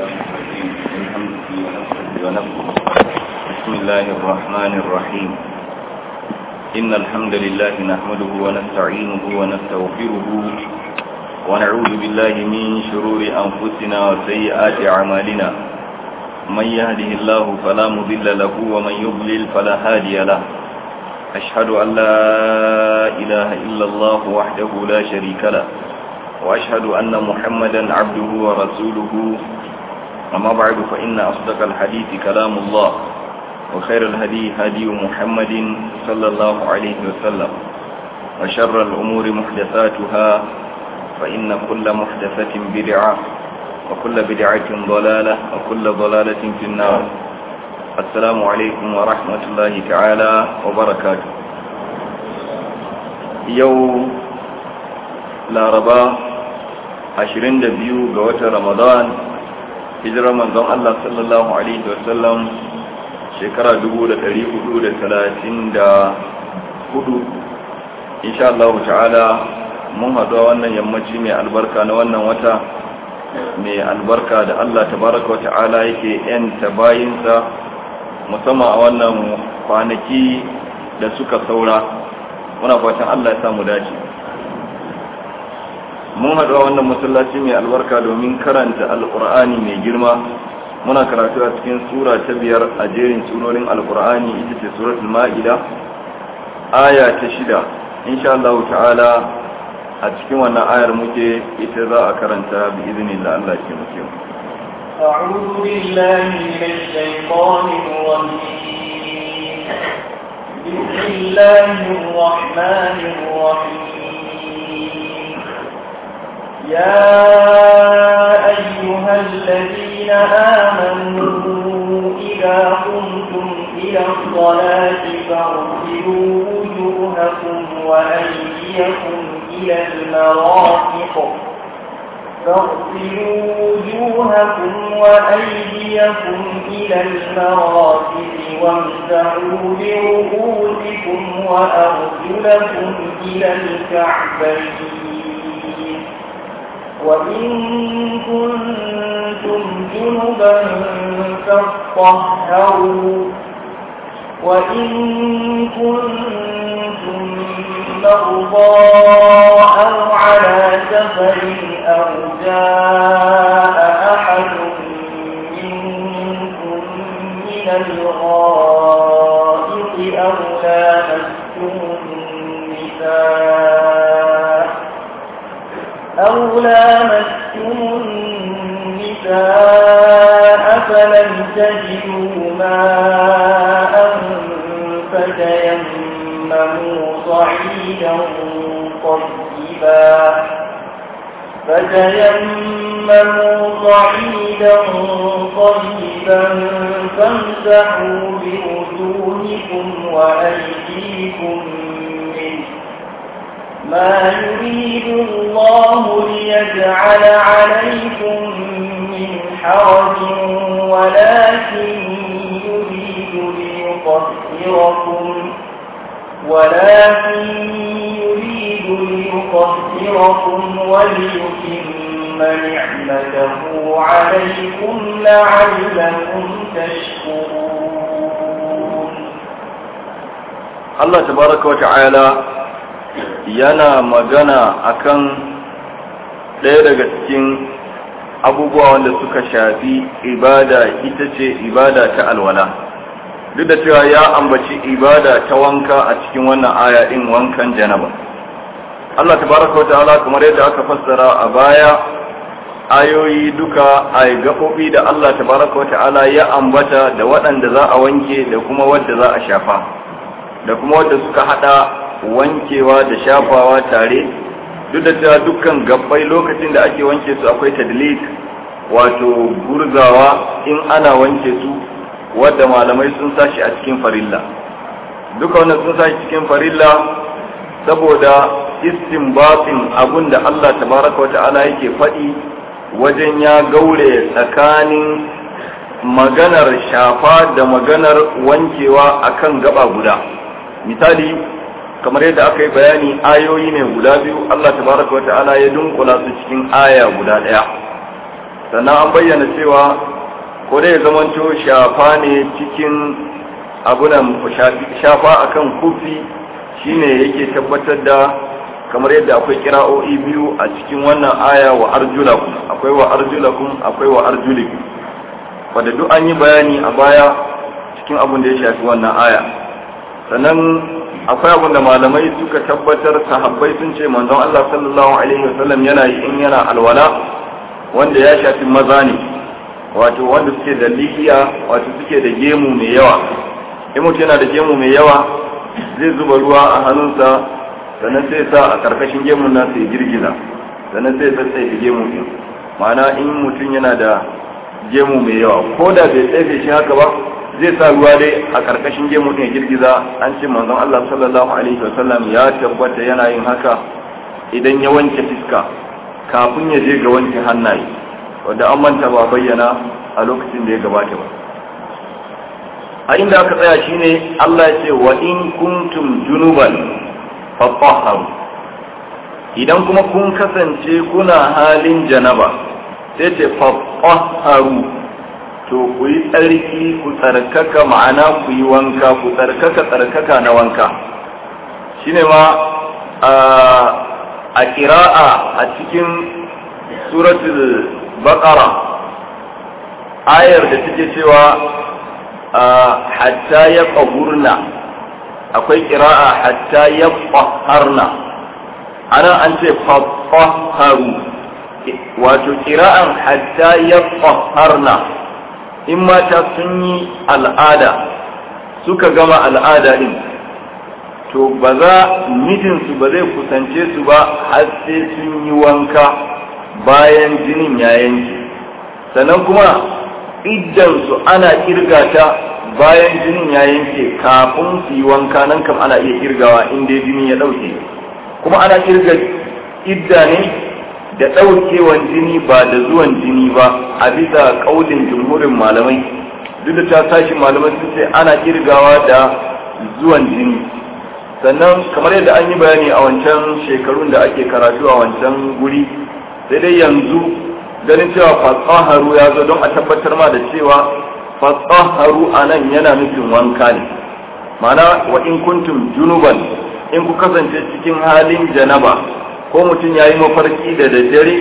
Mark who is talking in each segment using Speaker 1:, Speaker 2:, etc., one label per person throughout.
Speaker 1: الشيطان الرجيم من همزه ونفسه ونفسه بسم الله الرحمن الرحيم إن الحمد لله نحمده ونستعينه ونستغفره ونعوذ بالله من شرور أنفسنا وسيئات أعمالنا من يهده الله فلا مضل له ومن يضلل فلا هادي له أشهد أن لا إله إلا الله وحده لا شريك له وأشهد أن محمدا عبده ورسوله أما بعد فإن أصدق الحديث كلام الله وخير الهدي هدي محمد صلى الله عليه وسلم وشر الأمور محدثاتها فإن كل محدثة بدعة وكل بدعة ضلالة وكل ضلالة في النار السلام عليكم ورحمة الله تعالى وبركاته يوم laraba 22 ga watan ramadan hijirar manzon Allah sallallahu alaihi wasallam shekara 1434 insha Allah ta'ala mun haɗu a wannan yammaci mai albarka na wannan wata mai albarka da Allah tabaraka wa ta'ala yake yanta bayinsa musamman a wannan kwanaki da suka saura muna fatan Allah ya samu dace mun haɗu a wannan masallaci mai albarka domin karanta alƙur'ani mai girma muna karatu a cikin sura ta biyar a jerin surorin alƙur'ani ita ce suratul ma'ida aya ta shida insha Allah ta'ala a cikin wannan ayar muke ita za a karanta bi iznillah Allah ke muke
Speaker 2: أعوذ بالله من الشيطان الرجيم بسم الله الرحمن الرحيم يا أيها الذين آمنوا إذا قمتم إلى الصلاة فاغسلوا وجوهكم وأيديكم إلى المرافق فاغسلوا وجوهكم وأيديكم إلى المرافق وامسحوا برؤوسكم وأرجلكم إلى الكعبين وإن كنتم جنبا فاطهروا وإن كنتم مرضى أو على سفر أو جاء أحد منكم من الغائط أو لامستم النساء أو لامستم النساء فلم تجدوا ماء فتيمموا صعيدا طيبا فتيمموا صعيدا طيبا فامسحوا بوجوهكم وأيديكم منه ما يريد الله ليجعل عليكم من حرج ولكن يريد ليطهركم ولكن يريد ليطهركم وليتم نعمته عليكم لعلكم تشكرون
Speaker 1: الله تبارك وتعالى yana magana akan ɗaya daga cikin abubuwa wanda suka shafi ibada ita ce ibada ta alwala duk da cewa ya ambaci ibada ta wanka a cikin wannan aya din wankan janaba Allah tabaraka wa ta'ala kamar yadda aka fassara a baya ayoyi duka a gaɓoɓi da Allah tabaraka wa ta'ala ya ambata da waɗanda za a wanke da kuma wadda za a shafa da kuma wadda suka hada wankewa da shafawa tare duk da cewa dukkan gabbai lokacin da ake wanke su akwai tadlik wato gurzawa in ana wanke su wadda malamai sun sashi a cikin farilla duka wannan sun sashi cikin farilla saboda istinbatin abun da Allah tabaraka wa ta'ala yake faɗi wajen ya gaure tsakanin maganar shafa da maganar wankewa akan gaba guda misali kamar yadda aka yi bayani ayoyi ne guda biyu Allah tabaraka wata'ala ya dunkula su cikin aya guda ɗaya sannan an bayyana cewa ko dai zamanto shafa ne cikin abunan shafa akan kufi shine yake tabbatar da kamar yadda akwai kira'o'i biyu a cikin wannan aya wa arjulakum akwai wa arjulakum akwai wa arjulikum wadda duk an yi bayani a baya cikin abin da ya shafi wannan aya sannan akwai abin da malamai suka tabbatar sahabbai sun ce manzon Allah sallallahu alaihi wasallam yana yi in yana alwala wanda ya shafi maza ne wato wanda suke da lihiya wato suke da gemu mai yawa in mutum yana da gemu mai yawa zai zuba ruwa a hannunsa sannan sai sa a karkashin gemun nasa ya girgiza sannan sai tsaye gemu din ma'ana in mutum yana da gemu mai yawa ko da bai tsaye shi haka ba zai sa ruwa dai a karkashin gemu din ya girgiza an ce manzon Allah sallallahu alaihi wasallam ya tabbata yana yin haka idan ya wanke fiska kafin ya je ga wanke hannaye wanda an manta ba bayyana a lokacin da ya gabata ba a inda aka tsaya shine Allah ya ce wa in kuntum junuban fatahharu idan kuma kun kasance kuna halin janaba sai ce fatahharu to ku yi tsarki ku tsarkaka ma'ana ku yi wanka ku tsarkaka tsarkaka na wanka shine ma a kira'a a cikin suratul baqara ayar da take cewa hatta ya ƙahurna akwai kira'a hatta ya ƙaharna ana an ce fafaharu wato kira'an hatta ya ƙaharna in mata sun yi al'ada suka gama al'ada din to ba za mijinsu ba zai kusance su ba har sai sun yi wanka bayan jinin ya yanke sannan kuma iddansu ana kirga ta bayan jinin ya yanke kafin su yi wanka nan kam ana iya kirgawa inda jini ya ɗauke kuma ana kirga idda ne da ɗaukewan jini ba da zuwan jini ba a bisa ƙaudin jumhurin malamai duk da ta tashi malamai sun ce ana kirgawa da zuwan jini sannan kamar yadda an yi bayani a wancan shekarun da ake karatu a wancan guri sai dai yanzu ganin cewa fasaharu ya zo don a tabbatar ma da cewa fasaharu a nan yana nufin wanka ne mana wa in kuntum junuban in ku kasance cikin halin janaba ko mutum ya yi mafarki da daddare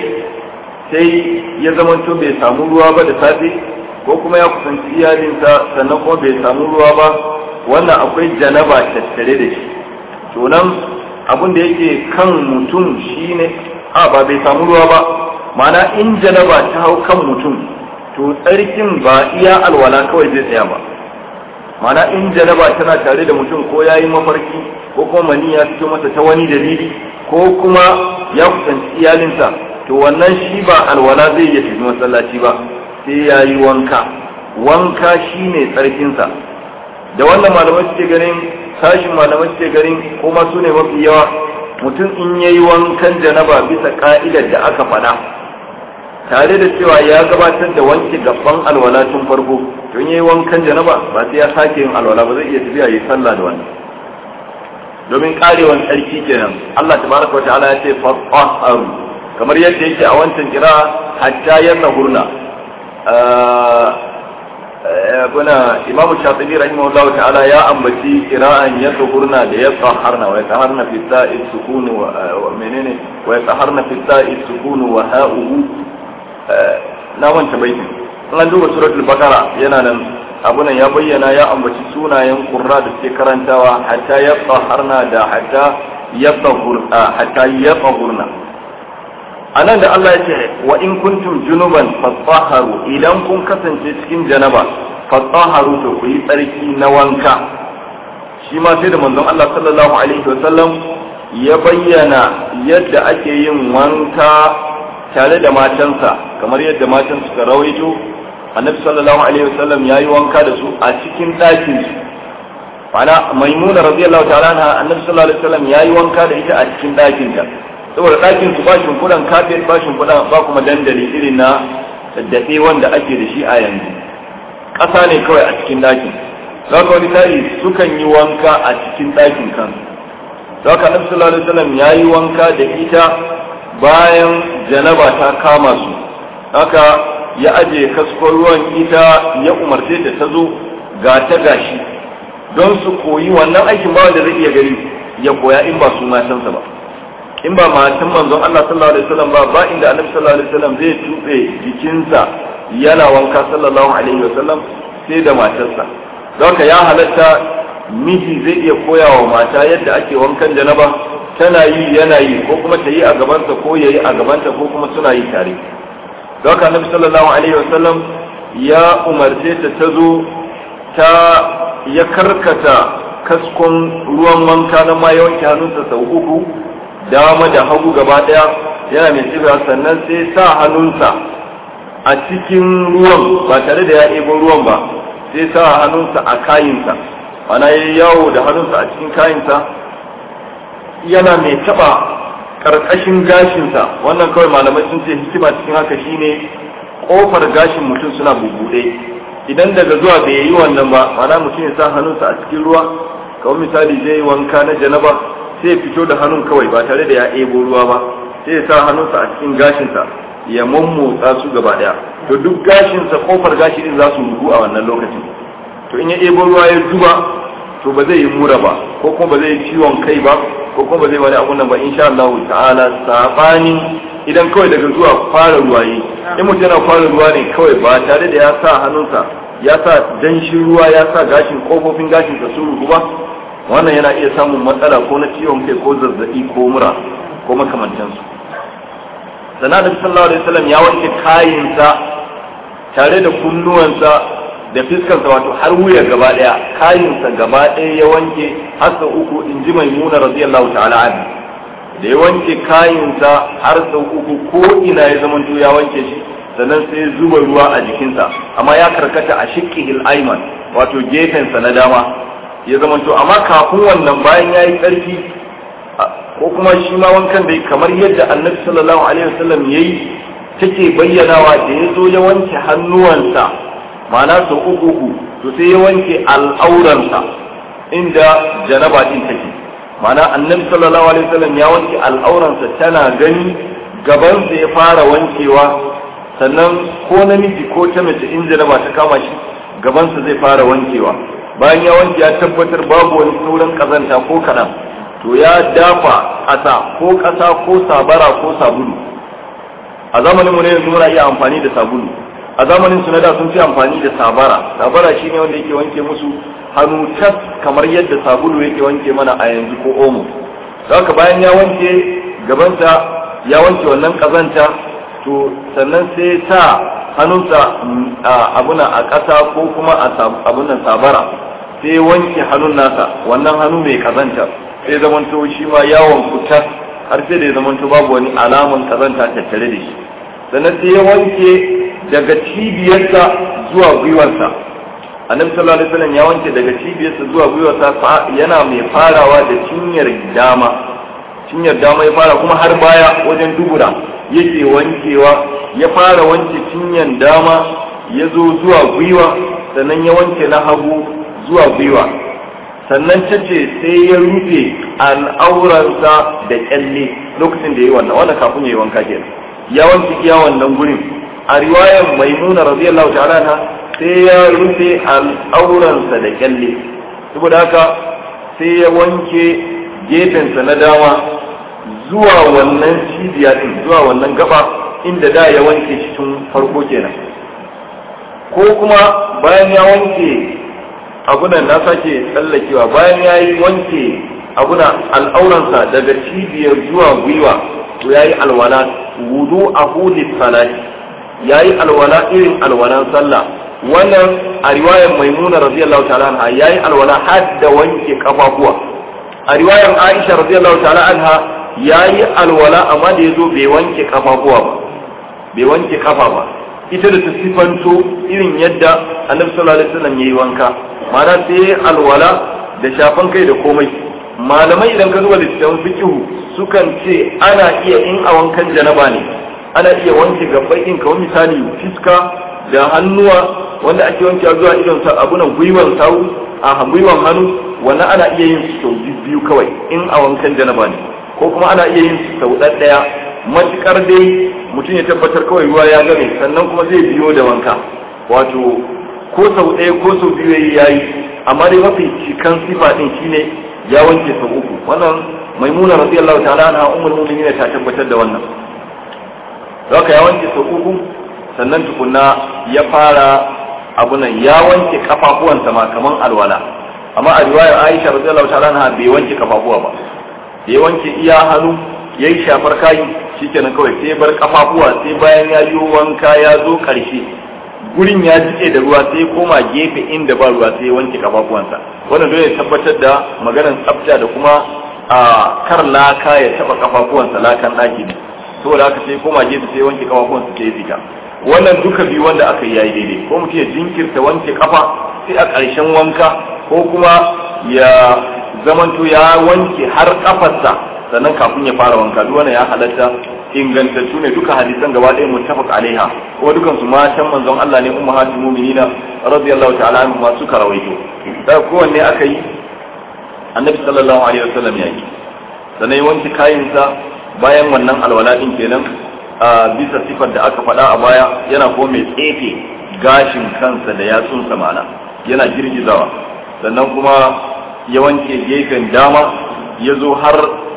Speaker 1: sai ya zamanto bai samu ruwa ba da safe ko kuma ya kusanci iyalinsa sannan kuma bai samu ruwa ba wannan akwai janaba tattare da shi to nan abin da yake kan mutum shine a ba bai samu ruwa ba mana in janaba ta hau kan mutum to tsarkin ba iya alwala kawai zai tsaya ba mana in janaba tana tare da mutum ko ya yi mafarki ko kuma mani ya fito masa ta wani dalili ko kuma ya kusanci iyalinsa to wannan shi ba alwala zai iya tafi masallaci ba sai ya yi wanka wanka shine tsarkinsa da wannan malamai suke ganin sashin malamai suke ganin kuma su ne mafi yawa mutum in ya yi wankan janaba bisa ka'idar da aka faɗa tare da cewa ya gabatar da wanke gaban alwala tun farko don ya yi wankan janaba ba sai ya sake yin alwala ba zai iya tafiya ya yi sallah da wannan domin karewan tsarki kenan Allah tabaraka wa ta'ala ya ce fatahharu kamar yadda yake a wancan kira hatta yanahurna buna imamu shafi'i rahimahullah ta'ala ya ambaci kira'an ya tsuhurna da ya tsaharna wa ya tsaharna fi sa'i sukunu wa menene wa ya tsaharna fi sa'i sukunu wa ha'uhu na wanta baitin in an duba suratul bakara yana nan abunan ya bayyana ya ambaci sunayen qurra da suke karantawa hatta ya tsaharna da hatta ya tsahurna hatta ya tsahurna anan da Allah ya ce wa in kuntum junuban fatahharu idan kun kasance cikin janaba fatahharu to ku yi tsarki na wanka shi ma sai da manzon Allah sallallahu alaihi wa sallam ya bayyana yadda ake yin wanka tare da matansa kamar yadda matan suka rawaito annabi sallallahu alaihi wa sallam yayi wanka da su a cikin ɗakin su ma'ana maimuna radiyallahu ta'ala anha annabi sallallahu alaihi wa sallam yayi wanka da ita a cikin ɗakin ta saboda ɗakin su ba shimfiɗan kafin ba shimfiɗan ba kuma dandali irin na daɗe wanda ake da shi a yanzu ƙasa ne kawai a cikin ɗakin za ka wani tari sukan yi wanka a cikin ɗakin kan za ka nabi sallallahu alaihi wasallam ya yi wanka da ita bayan janaba ta kama su haka ya aje kaskon ruwan ita ya umarce ta ta zo ga ta gashi don su koyi wannan aikin ba wanda zai iya gani ya koya in ba su matansa ba in ba matan manzon Allah sallallahu alaihi wasallam ba ba inda annabi sallallahu alaihi wasallam zai tube jikinsa yana wanka sallallahu alaihi wasallam sai da matarsa don ya halatta miji zai iya koya wa mata yadda ake wankan janaba tana yi yana yi ko kuma ta yi a gabanta ko ya yi a gabanta ko kuma suna yi tare don haka annabi sallallahu alaihi wasallam ya umarce ta ta zo ta ya karkata kaskon ruwan wanka na ma ya wanke hannunsa sau uku dama da hagu gaba daya yana mai tsibiya sannan sai sa hannunsa a cikin ruwan ba tare da ya ɗebo ruwan ba sai sa hannunsa a kayinsa ana yi yawo da hannunsa a cikin kayinsa yana mai taɓa ƙarƙashin gashinsa wannan kawai malamai sun ce hikima cikin haka shine ƙofar gashin mutum suna bubuɗe idan daga zuwa bai yi wannan ba mana mutum ya sa hannunsa a cikin ruwa kawai misali zai yi wanka na janaba sai ya fito da hannun kawai ba tare da ya ebo ruwa ba sai ya sa hannunsa a cikin gashinsa ya mammotsa su gaba daya to duk gashinsa kofar gashi din za su rubu a wannan lokacin to in ya ebo ruwa ya zuba to ba zai yi mura ba ko kuma ba zai yi ciwon kai ba ko kuma ba zai wani abun nan ba insha Allah ta'ala sabanin idan kawai daga zuwa fara ruwa yi in mutum yana fara ruwa ne kawai ba tare da ya sa hannunsa ya sa danshin ruwa ya sa gashin kofofin gashin sa su rubu ba wannan yana iya samun matsala ko na ciwon kai ko zazzabi ko mura ko makamantansu sana da sallallahu alaihi wasallam ya wanke kayinsa tare da kunnuwansa da fiskarsa wato har wuya gaba daya kayinsa gaba daya ya wanke har sau uku in ji maimuna radiyallahu ta'ala anha da ya wanke kayinsa har sau uku ko ina ya zama ya wanke shi sannan sai zuba ruwa a jikinsa amma ya karkata a shiqqihil ayman wato gefensa na dama ya zama to amma kafin wannan bayan ya yi ƙarfi ko kuma shi ma wankan da kamar yadda annabi sallallahu alaihi wasallam ya yi take bayyanawa da ya zo ya wanke hannuwansa ma'ana sau uku uku to sai ya wanke al'auransa inda janaba din take ma'ana annabi sallallahu alaihi wasallam ya wanke al'auransa tana gani gabansa ya fara wankewa sannan ko namiji ko ta mace in janaba ta kama shi gabansa zai fara wankewa bayan ya wanke ya tabbatar babu wani sauran kazanta ko kaɗan to ya dafa ƙasa ko ƙasa ko sabara ko sabulu a zamanin mu ne yanzu muna iya amfani da sabulu a zamanin su na da sun fi amfani da sabara sabara shine wanda yake wanke musu hannu tas kamar yadda sabulu yake wanke mana a yanzu ko omo haka bayan ya wanke gabansa ya wanke wannan kazanta to sannan sai sa hannunsa abuna a ƙasa ko kuma a abunan sabara sai wanke hannun nasa wannan hannu mai kazanta sai zamanto shi ma yawon fitar har sai da ya zamanto babu wani alaman kazanta tattare da shi sannan sai ya wanke daga cibiyarsa zuwa gwiwarsa annabi sallallahu alaihi wasallam ya wanke daga cibiyarsa zuwa gwiwarsa yana mai farawa da cinyar dama cinyar dama ya fara kuma har baya wajen dubura yake wankewa ya fara wanke cinyar dama ya zo zuwa gwiwa sannan ya wanke na hagu zuwa gwiwa sannan ta ce sai ya rufe al'auransa da kyalle lokacin da ya yi wannan wannan kafin ya yi wanka kenan ya wanke iya wannan gurin a riwayar maimuna radiyallahu ta'ala na sai ya rufe al'auransa da kyalle saboda haka sai ya wanke gefensa na dama zuwa wannan cibiya din zuwa wannan gaba inda da ya wanke shi tun farko kenan ko kuma bayan ya wanke abunan na sake tsallakewa bayan ya yi wanke abuna al'auransa daga cibiyar zuwa gwiwa to ya yi alwala wudu a hudis salati ya yi alwala irin alwalan sallah wannan a riwayar maimuna radiyallahu ta'ala anha ya yi alwala har da wanke kafafuwa a riwayar aisha radiyallahu ta'ala anha ya yi alwala amma da ya zo bai wanke kafafuwa ba bai wanke kafa ba ita da ta sifanto irin yadda annabi sallallahu alaihi wasallam yayi wanka ma'ana sai alwala da shafan kai da komai malamai idan ka zuwa littattafan fikihu sukan ce ana iya in a wankan janaba ne ana iya wanke gabbai in kawai misali fiska da hannuwa wanda ake wanke zuwa idon sa abunan gwiwan sawu a gwiwan hannu wannan ana iya yin su sau biyu kawai in a wankan janaba ne ko kuma ana iya yin su sau ɗaya matukar dai mutum ya tabbatar kawai ruwa ya game sannan kuma zai biyo da wanka wato ko sau ɗaya ko sau biyu yayi yayi amma dai mafi cikan sifa din shine ya wanke sau uku wannan maimuna radiyallahu ta'ala anha ummul mu'minin ta tabbatar da wannan haka ya wanke sau uku sannan tukunna ya fara abunan ya wanke kafafuwansa ma kaman alwala amma a riwayar Aisha radiyallahu ta'ala anha bai wanke kafafuwa ba da ya wanke iya hannu yayi shafar kayi shikenan kawai sai bar kafafuwa sai bayan ya yi wanka ya zo karshe gurin ya jike da ruwa sai koma gefe inda ba ruwa sai ya wanke kafafuwansa wannan dole ya tabbatar da maganar tsafta da kuma a kar laka ya taba kafafuwansa lakan daki ne saboda haka sai koma gefe sai wanke kafafuwansa sai ya fita wannan duka biyu wanda aka yi yayi daidai ko mutum ya jinkirta wanke kafa sai a ƙarshen wanka ko kuma ya zamanto ya wanke har kafarsa sannan kafin ya fara wanka duk wannan ya halatta ingantattu ne duka hadisan gaba ɗaya muttafaq alaiha kuma dukan su matan manzon Allah ne ummahatul mu'minina radiyallahu ta'ala anhu ma suka rawaito da kowanne aka yi annabi sallallahu alaihi wasallam ya yi sannan ya wanke kayansa bayan wannan alwala din kenan a bisa sifar da aka faɗa a baya yana ko mai tsefe gashin kansa da yatsunsa mana yana girgizawa sannan kuma ya wanke gefen dama ya zo har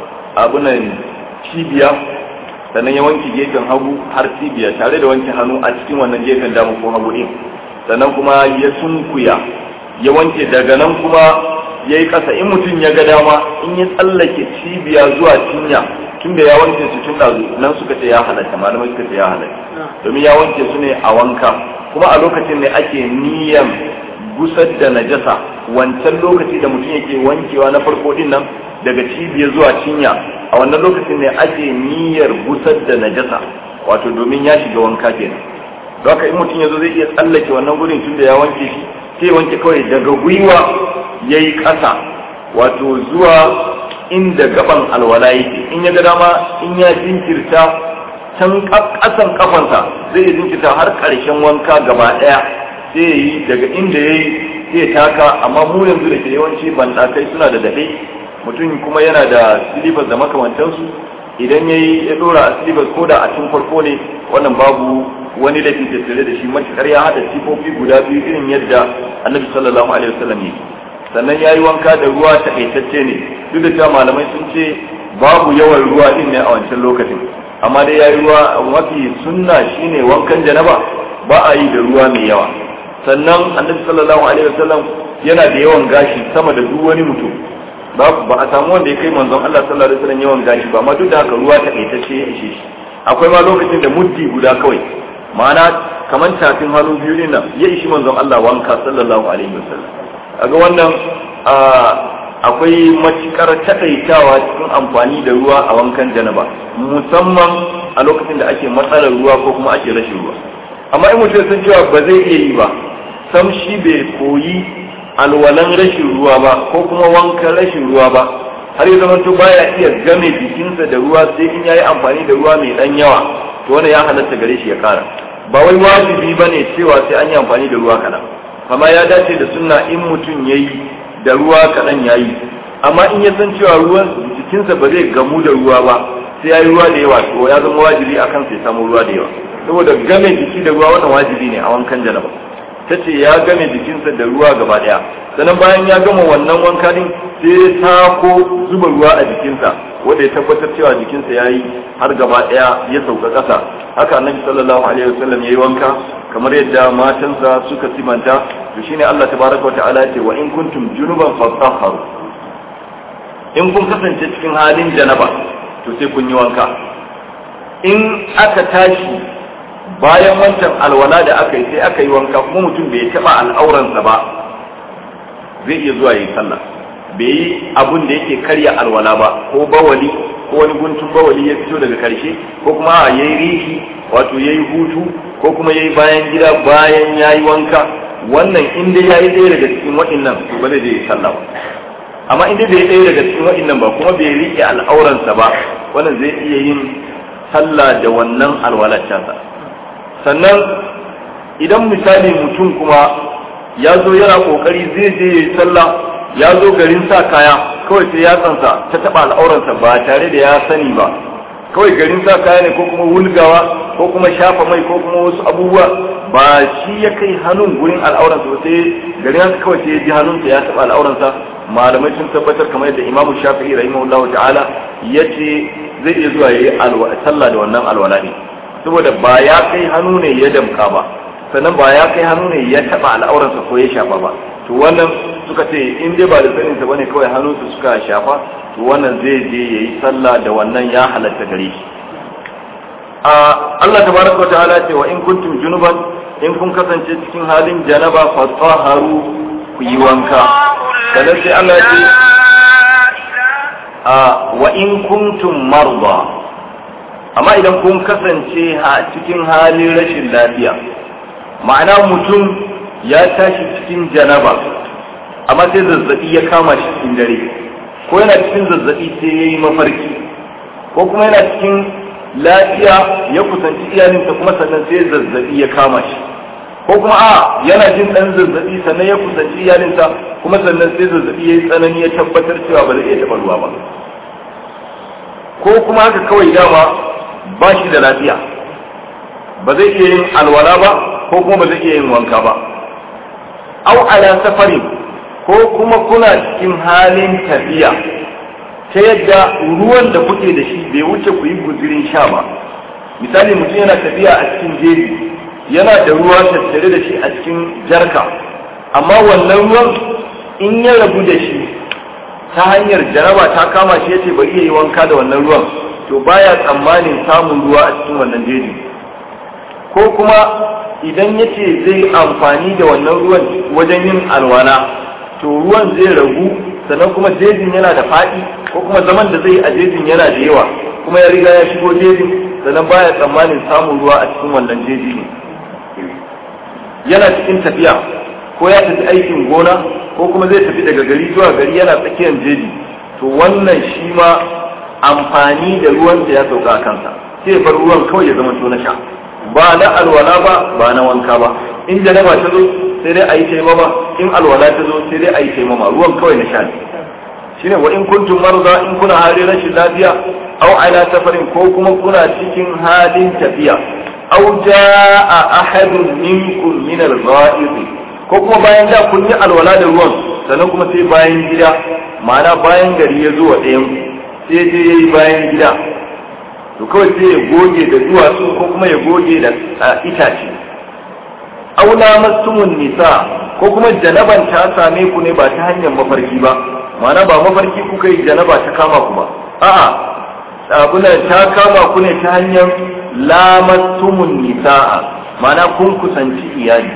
Speaker 1: abunan cibiya sannan ya wanke gefen hagu har cibiya tare da wanke hannu a cikin wannan gefen dama ko hagu din sannan kuma ya sunkuya ya wanke daga nan kuma ya yi ƙasa in mutum ya ga dama in ya tsallake cibiya zuwa cinya tunda ya wanke su tun ɗazu nan suka ce ya halatta malamai suka ce ya halatta domin ya wanke su ne a wanka kuma a lokacin ne ake niyan gusar da najasa wancan lokaci da mutum yake wankewa na farko din nan daga cibiya zuwa cinya a wannan lokacin ne ake niyyar gusar da najasa wato domin ya shiga wanka kenan don haka in mutum ya zo zai iya tsallake wannan gurin tunda ya wanke shi sai wanke kawai daga gwiwa ya yi ƙasa wato zuwa inda gaban alwala yake in ya ga dama in ya jinkirta can ƙasan kafansa zai jinkirta har ƙarshen wanka gaba ɗaya sai ya yi daga inda ya yi sai taka amma mu yanzu da ke yawanci banɗakai suna da daɗe mutum kuma yana da silifas da makamantansu idan ya yi ya ɗora a silifas ko da a tun farko ne wannan babu wani laifin tattare da shi matuƙar ya haɗa sifofi guda biyu irin yadda annabi sallallahu alaihi wasallam yake sannan ya yi wanka da ruwa taƙaitacce ne duk da cewa malamai sun ce babu yawan ruwa din ne a wancan lokacin amma dai ya yi ruwa mafi sunna shine wankan janaba ba a yi da ruwa mai yawa sannan annabi sallallahu alaihi wasallam yana da yawan gashi sama da duk wani mutum ba ba a samu wanda ya kai manzon Allah sallallahu alaihi wasallam yawan gashi ba amma duk da haka ruwa taƙaitacce ya ishe shi akwai ma lokacin da muddi guda kawai ma'ana kamar tafin hannu biyu ne nan ya ishi manzon Allah wanka sallallahu alaihi wasallam kaga wannan akwai matukar takaitawa cikin amfani da ruwa a wankan janaba musamman a lokacin da ake matsalar ruwa ko kuma ake rashin ruwa amma in mutum sun cewa ba zai iya yi ba sam shi bai koyi alwalan rashin ruwa ba ko kuma wankan rashin ruwa ba har ya zama to baya iya game jikinsa da ruwa sai in yayi amfani da ruwa mai dan yawa to wannan ya halatta gare shi ya kara ba wai wajibi bane cewa sai an yi amfani da ruwa kaɗan amma ya dace da sunna in mutum ya yi da ruwa kaɗan ya yi amma in ya san cewa ruwan jikinsa ba zai gamu da ruwa ba sai ya yi ruwa da yawa to ya zama wajibi akan sai samu ruwa da yawa saboda game jiki da ruwa wannan wajibi ne a wankan janaba ta ce ya game jikinsa da ruwa gaba ɗaya sannan bayan ya gama wannan wanka din sai ta ko zuba ruwa a jikinsa wanda ya tabbatar cewa jikinsa ya yi har gaba ɗaya ya sauka ƙasa haka annabi sallallahu alaihi wasallam ya yi wanka kamar yadda matansa suka simanta to shine Allah tabaraka wata'ala ce wa in kuntum junuban fatahharu in kun kasance cikin halin janaba to sai kun yi wanka in aka tashi bayan wancan alwala da aka yi sai aka yi wanka kuma mutum bai taba al'auransa ba zai iya zuwa yi sallah bai yi abun da yake karya alwala ba ko bawali ko wani guntun bawali ya fito daga karshe ko kuma ya yi rihi wato ya yi hutu ko kuma ya yi bayan gida bayan ya yi wanka wannan inda ya yi ɗaya daga cikin waɗannan to ba zai je yi sallah ba amma inda bai ɗaya daga cikin waɗannan ba kuma bai riƙe al'auransa ba wannan zai iya yin sallah da wannan alwalacensa sannan idan misali mutum kuma ya zo yana ƙoƙari zai je ya yi sallah ya zo garin sa kaya kawai sai ya tsansa ta taɓa al'auransa ba tare da ya sani ba kawai garin sa kaya ne ko kuma wulgawa ko kuma shafa mai ko kuma wasu abubuwa ba shi ya kai hannun gurin al'auransa ba sai garin haka kawai sai ya ji hannunsa ya taɓa al'auransa malamai sun tabbatar kamar yadda imamu shafi'i rahimahullahu ta'ala ya ce zai iya zuwa ya yi sallah da wannan alwala ne saboda ba ya kai hannu ne ya damka ba sannan ba ya kai hannu ne ya taɓa al'auransa ko ya shafa ba to wannan suka ce in dai ba da saninsa bane kawai hannunsa suka shafa to wannan zai je ya yi sallah da wannan ya halatta gare shi Allah tabaraka wa ta'ala ce wa in kuntum junuban in kun kasance cikin halin janaba fatahharu ku yi wanka sannan sai Allah ya ce wa in kuntum marda amma idan kun kasance a cikin halin rashin lafiya ma'ana mutum ya tashi cikin janaba amma sai zazzabi ya kama shi cikin dare ko yana cikin zazzabi sai ya yi mafarki ko kuma yana cikin lafiya ya kusanci iyalinsa kuma sannan sai zazzabi ya kama shi ko kuma a yana jin dan zazzabi sannan ya kusanci iyalinsa kuma sannan sai zazzabi ya yi tsanani ya tabbatar cewa ba zai iya taɓa ruwa ba ko kuma haka kawai dama ba shi da lafiya ba zai iya yin alwala ba ko kuma ba zai iya yin wanka ba au ala safarin ko kuma kuna cikin halin tafiya ta yadda ruwan da kuke da shi bai wuce ku yi guzirin sha ba misali mutum yana tafiya a cikin jeji yana da ruwa tattare da shi a cikin jarka amma wannan ruwan in ya rabu da shi ta hanyar jaraba ta kama shi yace bari yayi wanka da wannan ruwan to baya tsammanin samun ruwa a cikin wannan jeji ko kuma idan yace zai amfani da wannan ruwan wajen yin alwala to ruwan zai ragu sannan kuma jejin yana da faɗi ko kuma zaman da zai a jejin yana da yawa kuma ya riga ya shigo jejin sannan baya tsammanin samun ruwa a cikin wannan jeji ne yana cikin tafiya ko ya tafi aikin gona ko kuma zai tafi daga gari zuwa gari yana tsakiyar jeji to wannan shi ma amfani da ruwan da ya sauka a kansa sai bar ruwan kawai ya zama to na sha ba na alwala ba ba na wanka ba in janaba ta zo sai dai a yi taimama in alwala ta zo sai dai a yi taimama ruwan kawai na sha ne shine wa in kuntum marza in kuna halin rashin lafiya aw ala safarin ko kuma kuna cikin halin tafiya aw jaa ahadun minkum min al-gha'id ko kuma bayan da kun yi alwala da ruwan sannan kuma sai bayan gida ma'ana bayan gari ya zo wa ɗayan sai je yayi bayan gida to kawai sai ya goge da duwatsu ko kuma ya goge da itace aula mastumun nisa ko kuma janaban ta same ku ne ba ta hanyar mafarki ba ma'ana ba mafarki kuka yi janaba ta kama ku ba a'a abuna ta kama ku ne ta hanyar lamastumun nisa'a ma'ana kun kusanci iyali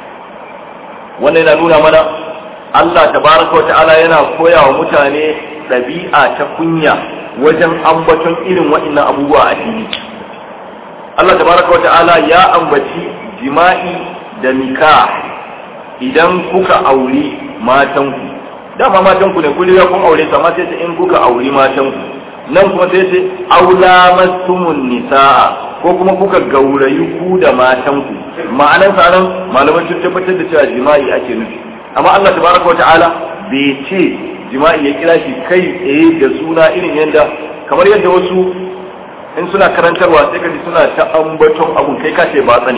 Speaker 1: wannan yana nuna mana Allah tabaraka wa ta'ala yana koya wa mutane ɗabi'a ta kunya wajen ambaton irin waɗannan abubuwa a fili Allah tabaraka wa ta'ala ya ambaci jima'i da nikah idan kuka auri matanku dama matanku ne kun riga kun aure su amma sai ce in kuka auri matanku nan kuma sai ce aula mastumun nisaa ko kuma kuka gaurayi ku da matanku ma'anan sa nan malaman sun tabbatar da cewa jima'i ake nufi amma Allah tabaraka wa ta'ala bai ce jima'i ya kira shi kai tsaye da suna irin yadda kamar yadda wasu in suna karantarwa sai kaji suna ta ambaton abun kai ka ce ba tsani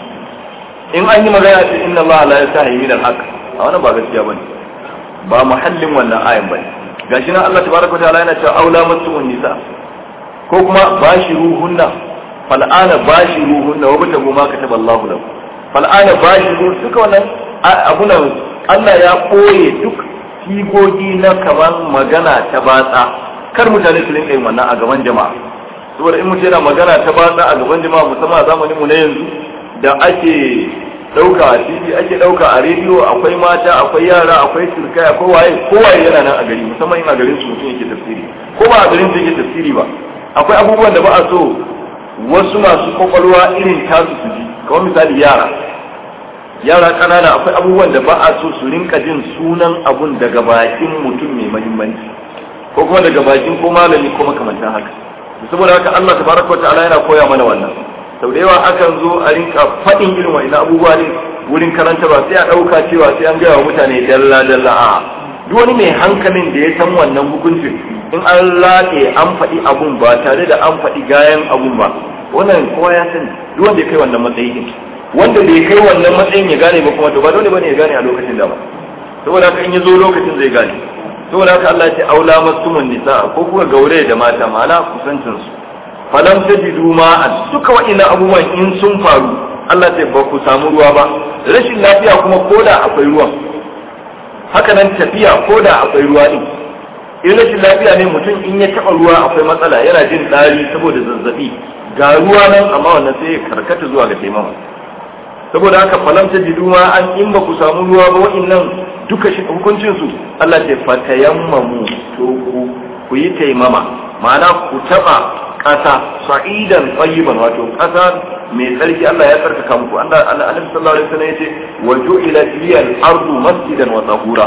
Speaker 1: in an yi magana ce inna Allah la yastahi min al-haq a wannan ba gaskiya bane ba muhallin wannan ayan bane gashi nan Allah tabaraka ta'ala yana cewa aula masuun nisa ko kuma bashiruhunna fal'ana bashiruhunna wa batabu ma kataba Allah lahu fal'ana bashiru duka wannan abunan Allah ya koye duk sigogi na kamar magana ta batsa kar mutane su rinka yin wannan a gaban jama'a saboda in mutum yana magana ta batsa a gaban jama'a musamman a zamanin mu na yanzu da ake dauka a tv ake dauka a rediyo akwai mata akwai yara akwai turkai akwai waye kowaye yana nan a gari musamman in a garin su mutum yake tafsiri ko ba a garin su yake tafsiri ba akwai abubuwan da ba a so wasu masu kwakwalwa irin tasu su ji kamar misali yara yara kanana akwai abubuwan da ba a so su rinka jin sunan abun daga bakin mutum mai mahimmanci ko kuma daga bakin ko malami ko makamantan haka saboda haka Allah tabaraka wa ta'ala yana koya mana wannan sau da yawa akan zo a rinka faɗin irin wa'ina abubuwa ne wurin karantarwa sai a ɗauka cewa sai an gaya wa mutane dalla dalla a duk wani mai hankalin da ya san wannan hukuncin in an laƙe an faɗi abun ba tare da an faɗi gayan abun ba wannan kowa ya sani duk wanda ya kai wannan matsayi din wanda bai kai wannan matsayin ya gane ba kuma to ba dole bane ya gane a lokacin da ba saboda haka in ya zo lokacin zai gane saboda haka Allah ya ce aula masumun nisa ko kuma gaure da mata ma'ana kusancin su falam tajidu ma'an duka wa'ina abubuwan in sun faru Allah ce ba ku samu ruwa ba rashin lafiya kuma koda akwai ruwan haka nan tafiya koda akwai ruwa din in rashin lafiya ne mutum in ya taba ruwa akwai matsala yana jin ɗari saboda zazzabi ga ruwa nan amma wannan sai ya karkata zuwa ga taimama saboda haka falam tajidu ma'an in ba ku samu ruwa ba wa'annan duka shi hukuncin su Allah ce fatayammamu to ku ku yi taimama ma'ana ku taba ƙasa sa'idan tsayiban wato ƙasa mai tsarki Allah ya tsarkaka muku Allah Annabi sallallahu alaihi wasallam yace wa ju'ila liyal ardu masjidan wa tahura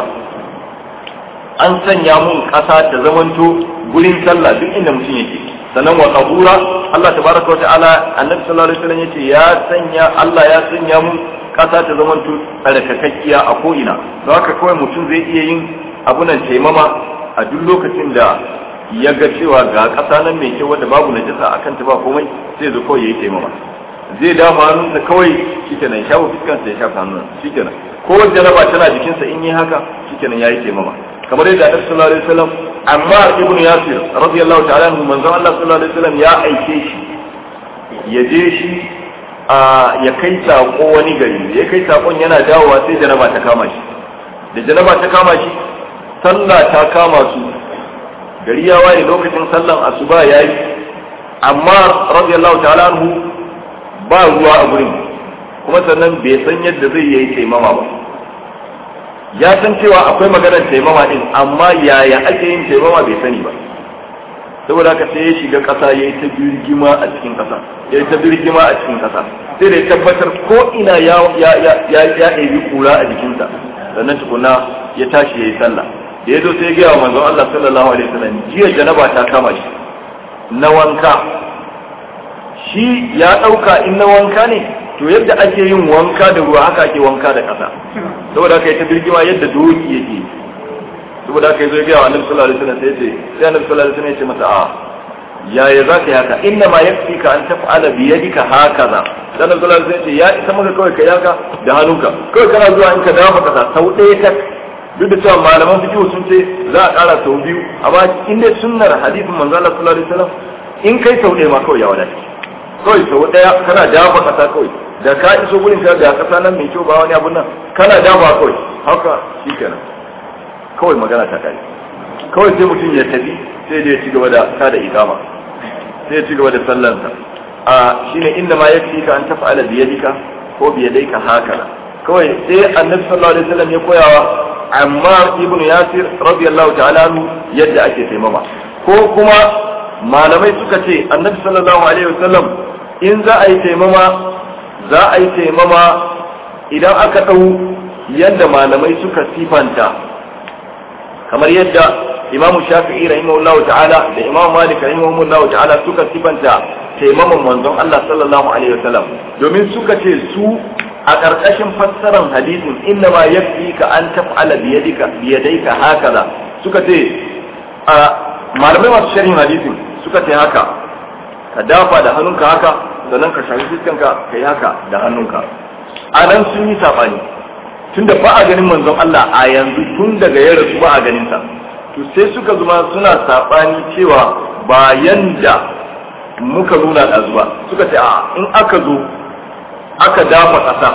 Speaker 1: an sanya mun ƙasa ta zamanto gurin sallah duk inda mutum yake sannan wa tahura Allah tabaraka wa ta'ala Annabi sallallahu alaihi wasallam yace ya sanya Allah ya sanya mun ƙasa ta zamanto tsarkakakkiya a ko ina don haka kawai mutum zai iya yin abunan taimama a duk lokacin da ya ga cewa ga ƙasa nan mai kyau wadda babu najasa akan ta ba komai sai zo kawai yayi taimama zai dafa hannunsa kawai shikenan shafa fuskansa ya shafa hannun shikenan ko jaraba tana jikinsa in yi haka shikenan yayi taimama kamar yadda Annabi sallallahu alaihi wasallam amma ibnu Yasir radiyallahu ta'ala anhu manzon Allah sallallahu alaihi wasallam ya aike shi ya je shi ya kai sako wani gari ya kai sakon yana dawowa sai janaba ta kama shi da janaba ta kama shi sallah ta kama su gari ya waye lokacin sallan asuba yayi amma radiyallahu ta'ala anhu ba ruwa a gurin kuma sannan bai san yadda zai yi taimama ba ya san cewa akwai maganar taimama din amma yaya ake yin taimama bai sani ba saboda haka sai ya shiga ƙasa ya yi ta birgima a cikin ƙasa ya yi ta birgima a cikin ƙasa sai da ya tabbatar ko ina ya ya ya ya ya ɗebi kura a jikinsa sannan tukuna ya tashi ya yi sallah da ya zo sai ya gaya wa manzon Allah sallallahu alaihi wasallam jiya janaba ta kama shi na wanka shi ya ɗauka in na wanka ne to yadda ake yin wanka da ruwa haka ake wanka da ƙasa saboda haka ya ta birgima yadda doki yake saboda haka ya zo ya gaya wa annabi sallallahu alaihi wasallam sai ya ce sai annabi sallallahu alaihi wasallam ya ce masa a yaya za ka yi haka inna ma yakfi ka an taf'ala bi yadika hakaza dan annabi sallallahu alaihi wasallam ya ce ya isa maka kawai ka yaka da hannunka kawai kana zuwa in ka dafa kasa sau ɗaya tak duk da cewa malaman fiqh sun ce za a ƙara sau biyu amma in dai sunnar hadisin manzo Allah sallallahu alaihi wasallam in kai sau ɗaya ma kawai ya wadace kawai sau ɗaya kana dafa kasa kawai da ka iso gurin ka ga kasa nan mai kyau ba wani abun nan kana dafa kawai haka shikenan kawai magana ta kai kawai sai mutum ya tafi sai da ya ci gaba da kada ikama sai ya ci gaba da sallansa a shine inda ma yakfi ka an taf'ala bi yadika ko bi yadayka haka kawai sai annabi sallallahu alaihi wasallam ya koyawa amma ibnu yasir radiyallahu ta'ala anhu yadda ake taimama ko kuma malamai suka ce annabi sallallahu alaihi wasallam in za a yi taimama za a yi taimama idan aka ɗau yadda malamai suka sifanta kamar yadda imam shafi'i rahimahullahu ta'ala da imam malik rahimahullahu ta'ala suka sifanta taimaman manzon Allah sallallahu alaihi wasallam domin suka ce su a ƙarƙashin fassarar hadisin inna ma yafi ka an taf'ala bi yadika bi yadayka hakaza suka ce a malamai masu sharhin hadisin suka ce haka ka dafa da hannunka haka sannan ka shafi fiskanka ka yi haka da hannunka a nan sun yi saɓani tunda ba a ganin manzon Allah a yanzu tun daga ya rasu ba a ganin sa to sai suka zuma suna saɓani cewa ba yanda muka nuna ɗazu ba suka ce a in aka zo aka dafa ƙasa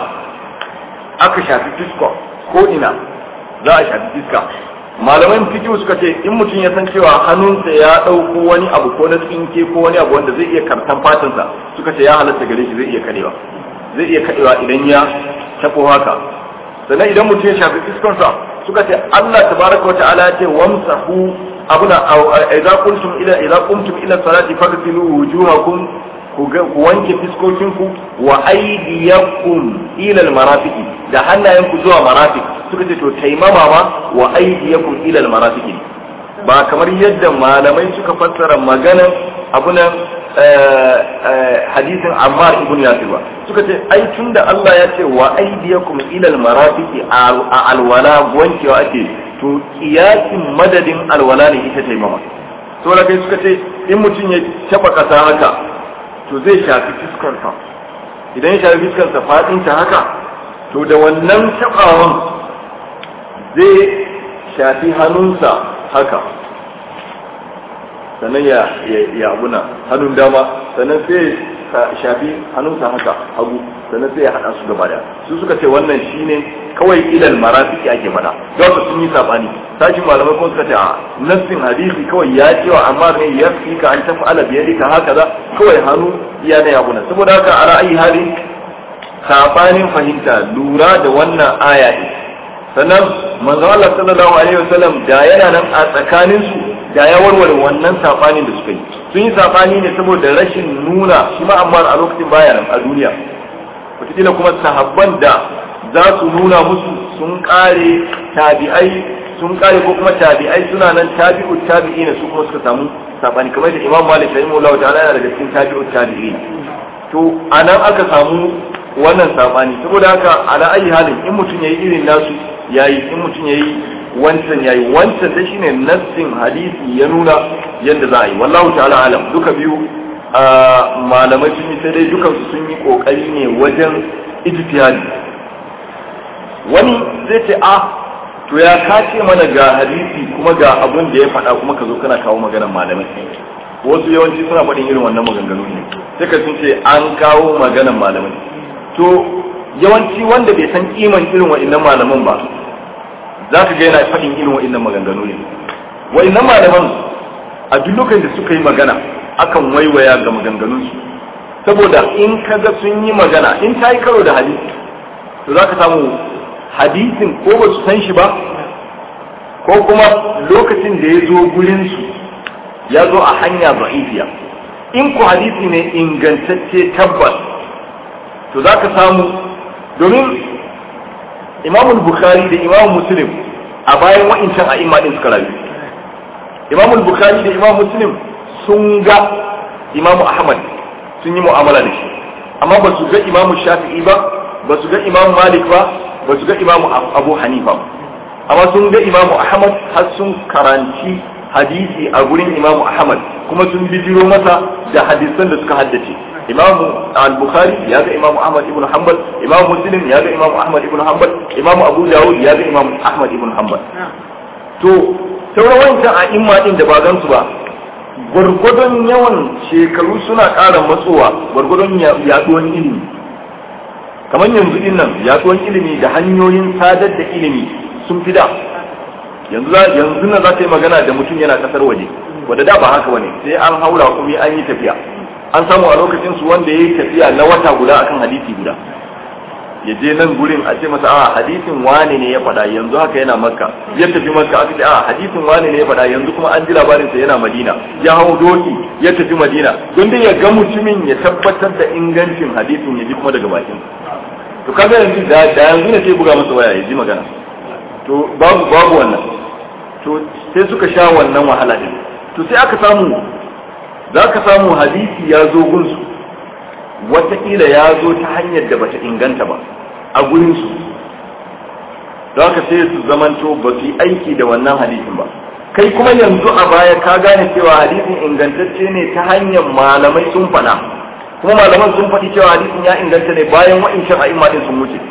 Speaker 1: aka shafi fiska ko ina za a shafi fiska malaman fikihu suka ce in mutum ya san cewa hannunsa ya ɗauko wani abu ko na tsinke ko wani abu wanda zai iya kartan fatansa suka ce ya halatta gare shi zai iya kadewa zai iya kadewa idan ya tafo haka sannan idan mutum ya shafi fiskansa suka ce Allah tabaraka wa ta'ala ya ce wamsahu abuna idza kuntum ila idza qumtum ila salati faghsilu wujuhakum ku wanke fiskokinku wa aydiyakum ila almarafiqi da hannayenku zuwa marafiq suka ce to taimama ma wa aydiyakum ila almarafiqi ba kamar yadda malamai suka fassara maganan abunan hadisin Ammar ibn Yasir ba suka ce ai tunda Allah ya ce wa aydiyakum ila almarafiqi a alwala wankewa ake to kiyasin madadin alwala ne ita taimama saboda kai suka ce in mutum ya taba kasa haka to zai shafi fuskarsa idan ya shafi fuskarsa fadinta haka to da wannan tabawan zai shafi hannunsa haka sannan ya ya abuna hannun dama sannan sai shafi hannunsa haka hagu sannan sai ya hada su gaba da su suka ce wannan shine kawai ilal marafiki ake fada don su sun yi sabani sashin malamai kuma suka ce a nassin hadisi kawai ya cewa amma ne ya fi ka an tafi ala biyar ka haka za kawai hannu iya na yabuna saboda haka a ra'ayi hali sabanin fahimta lura da wannan aya ne sannan manzo Allah sallallahu alaihi wasallam da yana nan a tsakanin su da ya warware wannan sabanin da suka yi sun yi sabani ne saboda rashin nuna shi ma amma a lokacin baya nan a duniya wataƙila kuma sahabban da za su nuna musu sun kare tabi'ai sun kare ko kuma tabi'ai suna nan tabi'ut tabi'i ne su kuma suka samu sabani kamar da Imam Malik rahimahullahu ta'ala yana daga cikin tabi'ut tabi'i to anan aka samu wannan sabani saboda haka ala ayi halin in mutum yayi irin nasu yayi in mutum yayi wancan yayi wancan da shine nassin hadisi ya nuna yadda za a yi wallahu ta'ala alam duka biyu malamai sun yi sai dai dukansu sun yi kokari ne wajen ijtihadi wani zai ce a to ya kace mana ga hadisi kuma ga abin da ya faɗa kuma ka zo kana kawo maganar malamai wasu yawanci suna faɗin irin wannan maganganu ne sai ka sun ce an kawo maganar malamai to yawanci wanda bai san kiman irin wa'annan malaman ba za ka ga yana faɗin irin wa'annan maganganu ne wa'annan malaman a duk lokacin da suka yi magana akan waiwaya ga maganganunsu saboda in ka ga sun yi magana in ta yi karo da hadisi to za ka samu hadisin ko ba su san shi ba ko kuma lokacin da ya zo gurinsu ya zo a hanya ba'ifiya in ku hadisi ne ingantacce tabbas to za ka samu domin imamul bukhari da imam muslim a bayan wa'incan a imanin suka rayu imamul bukhari da imam muslim sun ga imam ahmad sun yi mu'amala da shi amma ba su ga imam shafi'i ba ba su ga imam malik ba ba su ga imam abu hanifa ba amma sun ga imam ahmad har sun karanci hadisi a gurin imam ahmad kuma sun bijiro masa da hadisan da suka haddace imam al-bukhari ya ga imam ahmad ibn hanbal imam muslim ya ga imam ahmad ibn hanbal imam abu dawud ya ga imam ahmad ibn hanbal to sauran wancan a imma din da ba gan su ba gwargwadon yawan shekaru suna ƙara matsowa gwargwadon yaduwan ilimi kamar yanzu din nan yaduwan ilimi da hanyoyin sadar da ilimi sun fi da yanzu yanzu na za ta yi magana da mutum yana kasar waje wadda da ba haka bane sai an haura kuma an yi tafiya an samu a lokacin su wanda ya yi tafiya na wata guda akan hadisi guda ya je nan gurin a ce masa a hadisin wane ne ya faɗa yanzu haka yana makka ya tafi makka aka ce a hadisin wane ne ya faɗa yanzu kuma an ji labarin sa yana madina ya hau doki ya tafi madina don dai ya ga mutumin ya tabbatar da ingancin hadisin ya ji kuma daga bakin to kaga yanzu da yanzu ne sai buga masa waya ya ji magana to babu babu wannan to sai suka sha wannan wahala din to sai aka samu za ka samu hadisi ya zo gunsu wataƙila ya zo ta hanyar da bata inganta ba a gurinsu don haka sai su zamanto ba su yi aiki da wannan hadisin ba kai kuma yanzu a baya ka gane cewa hadisin ingantacce ne ta hanyar malamai sun faɗa kuma malaman sun faɗi cewa hadisin ya inganta ne bayan wa'incan a'imma din sun wuce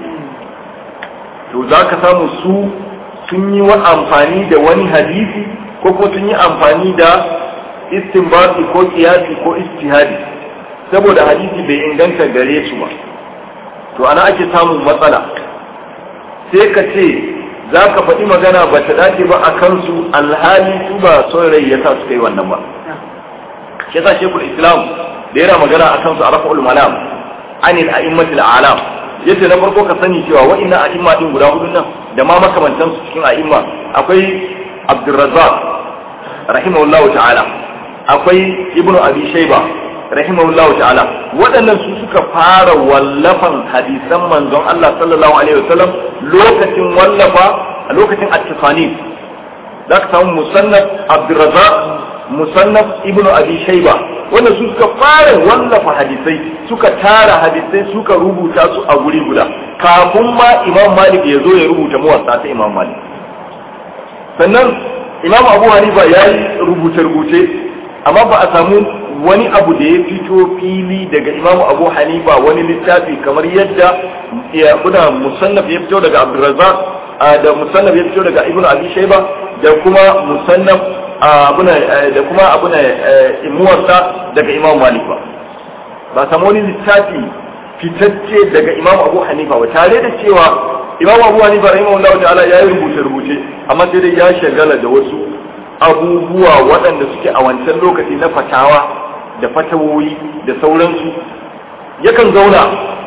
Speaker 1: to za ka samu su sun yi wa amfani da wani hadisi ko kuma sun yi amfani da istinbati ko kiyasi ko istihadi saboda hadisi bai inganta gare su ba to ana ake samun matsala sai ka ce za ka faɗi magana ba ta dace ba a kansu alhali su ba son rai ya sa su kai wannan ba shi yasa shekul islam da yana magana a kansu a rafa'ul malam anil a'immatil alam yace na farko ka sani cewa wa'annan a'imma din guda hudu nan da ma makamantan su cikin a'imma akwai abdurrazzaq rahimahullahu ta'ala akwai ibnu abi shayba rahimahullahu ta'ala waɗannan su suka fara wallafan hadisan manzon Allah sallallahu alaihi wasallam lokacin wallafa a lokacin at-tasanif zaka samu musannaf abdurrazzaq musannaf ibnu abi shayba wannan su suka fara wallafa hadisai suka tara hadisai suka rubuta su a guri guda kafin ma imam malik ya zo ya rubuta muwatta ta imam malik sannan imam abu hanifa ya yi rubuce-rubuce amma ba a samu wani abu da ya fito fili daga imamu abu hanifa wani littafi kamar yadda ya kuna musannaf ya fito daga abdurrazzaq da musannaf ya fito daga ibnu abi shayba da kuma musannaf abuna da kuma abuna muwatta daga imam malik ba ba samu wani littafi fitacce daga imam abu hanifa ba tare da cewa imam abu hanifa rahimahullahu ta'ala ya yi rubuce rubuce amma sai dai ya shagala da wasu abubuwa waɗanda suke a wancan lokaci na fatawa da fatawoyi da sauransu yakan zauna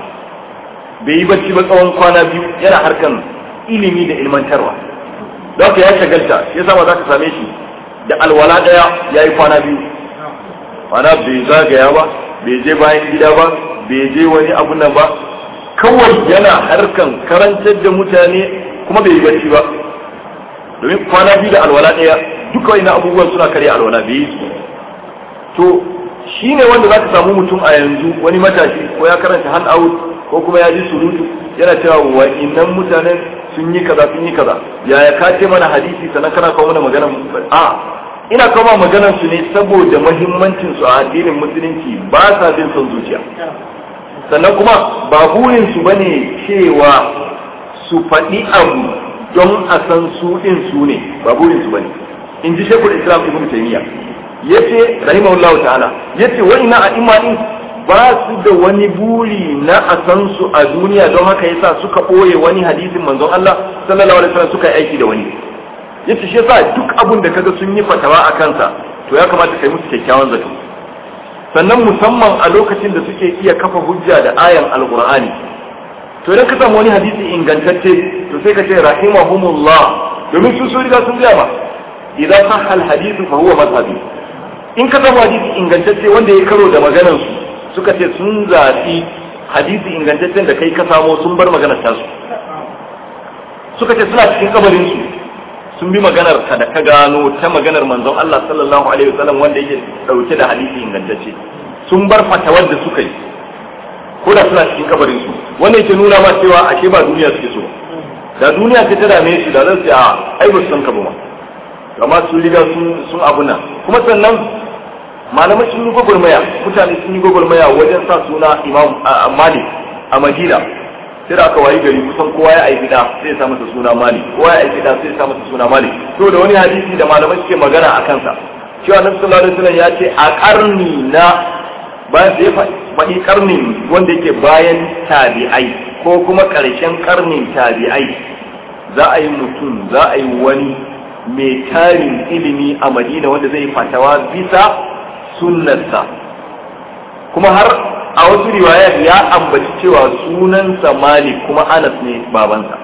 Speaker 1: bai yi bacci ba tsawon kwana biyu yana harkan ilimi da ilmantarwa don haka ya shagalta ya sama za ka same shi da alwala ɗaya ya yi kwana biyu mana bai zagaya ba bai je bayan gida ba bai je wani abu nan ba kawai yana harkan karantar da mutane kuma bai yi bacci ba domin kwana biyu da alwala ɗaya duka wani abubuwan suna karya alwala bai yi su to shi ne wanda za ka samu mutum a yanzu wani matashi ko ya karanta hand out ko kuma ya ji surutu yana cewa wa innan mutanen sun yi kaza sun yi kaza yaya ka ce mana hadisi sannan kana kawo mana magana a ina kawo maganar su ne saboda mahimmancin su a addinin musulunci ba sa bin son zuciya sannan kuma ba burin su bane cewa su faɗi abu don a san su ɗin su ne ba burin su bane in ji shekul islam ibn taymiya yace rahimahullahu ta'ala yace wa ina a imani ba su da wani buri na a san su a duniya don haka yasa suka ɓoye wani hadisin manzon Allah sallallahu alaihi wasallam suka yi aiki da wani yace shi yasa duk abun da kaga sun yi fatawa a kansa to ya kamata kai musu kyakkyawan zato sannan musamman a lokacin da suke iya kafa hujja da ayan alqur'ani to idan ka samu wani hadisi ingantacce to sai ka ce rahimahumullah domin su su riga sun gaya ba idan sahha alhadithu fa huwa madhhabi in ka samu hadisi ingantacce wanda ya karo da maganar su suka ce sun zaɓi hadisi ingantaccen da kai ka samo sun bar maganar tasu suka ce suna cikin kabarin su sun bi maganar ka da ka gano ta maganar manzon Allah sallallahu alaihi wasallam wanda yake dauke da hadisi ingantacce sun bar fatawar da suka yi ko da suna cikin kabarin su wannan yake nuna ma cewa ashe ba duniya suke so da duniya ta ta dame su da zan ce a ai ba su san ka ba ma amma sun riga sun abuna kuma sannan malamai sun yi gwagwarmaya mutane sun yi gwagwarmaya wajen sa suna imam malik a madina sai da aka wayi gari kusan kowa ya aiki da sai ya sa masa suna malik kowa ya aiki da sai ya sa masa suna malik to da wani hadisi da malamai suke magana a kansa cewa nabi sallallahu alaihi wasallam ya ce a karni na bayan sai faɗi karnin wanda yake bayan tabi'ai ko kuma ƙarshen karnin tabi'ai za a yi mutum za a yi wani mai tarin ilimi a madina wanda zai fatawa bisa sunnarsa kuma har a wasu riwaya ya ambaci cewa sunansa malik kuma anas ne babansa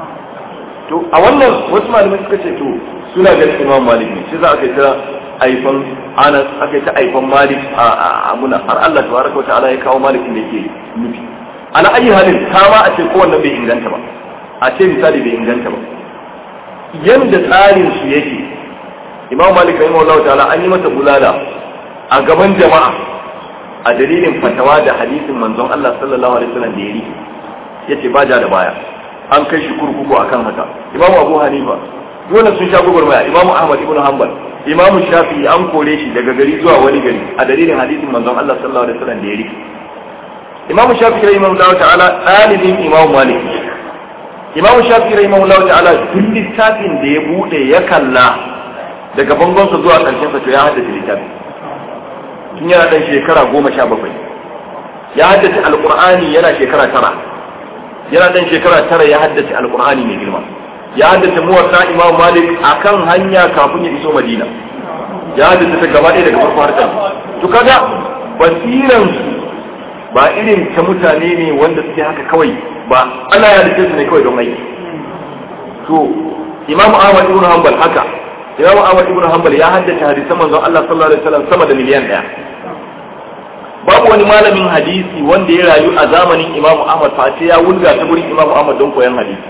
Speaker 1: to a wannan wasu malamai suka ce to suna ganin imam malik ne shi za a kai ta aifan anas aka ta aifan malik a muna har Allah tabaraka ta'ala ya kawo malik da yake nufi ala ayi halin kama a ce kowanne bai inganta ba a ce misali bai inganta ba yanda tsarin su yake imam malik rahimahullahu ta'ala an yi masa bulala a gaban jama'a a dalilin fatawa da hadisin manzon Allah sallallahu alaihi wasallam da yari yace ba ja da baya an kai shi kurkuku akan haka imam abu hanifa dole sun sha gugurmaya imam ahmad ibn hanbal imam shafi'i an kore shi daga gari zuwa wani gari a dalilin hadisin manzon Allah sallallahu alaihi wasallam da yari imam shafi'i rahimahullahu ta'ala dalibin imam malik imam shafi'i rahimahullahu ta'ala duk littafin da ya bude ya kalla daga bangonsa zuwa karshen sa to ya haddace littafin tun yana dan shekara goma sha bakwai ya haddace alkur'ani yana shekara tara yana dan shekara tara ya haddace alkur'ani mai girma ya haddace muwatta imam malik akan hanya kafin ya iso madina ya haddace ta gaba ɗaya daga farko har ƙarshe to kaga basiran su ba irin ta mutane ne wanda suke haka kawai ba ana ya dace su ne kawai don aiki to imam ahmad ibn hanbal haka imam ahmad ibn hanbal ya haddace hadisan manzon Allah sallallahu alaihi wasallam sama da miliyan ɗaya babu wani malamin hadisi wanda ya rayu a zamanin imamu ahmad face ya wulga ta gurin imamu ahmad don koyon hadisi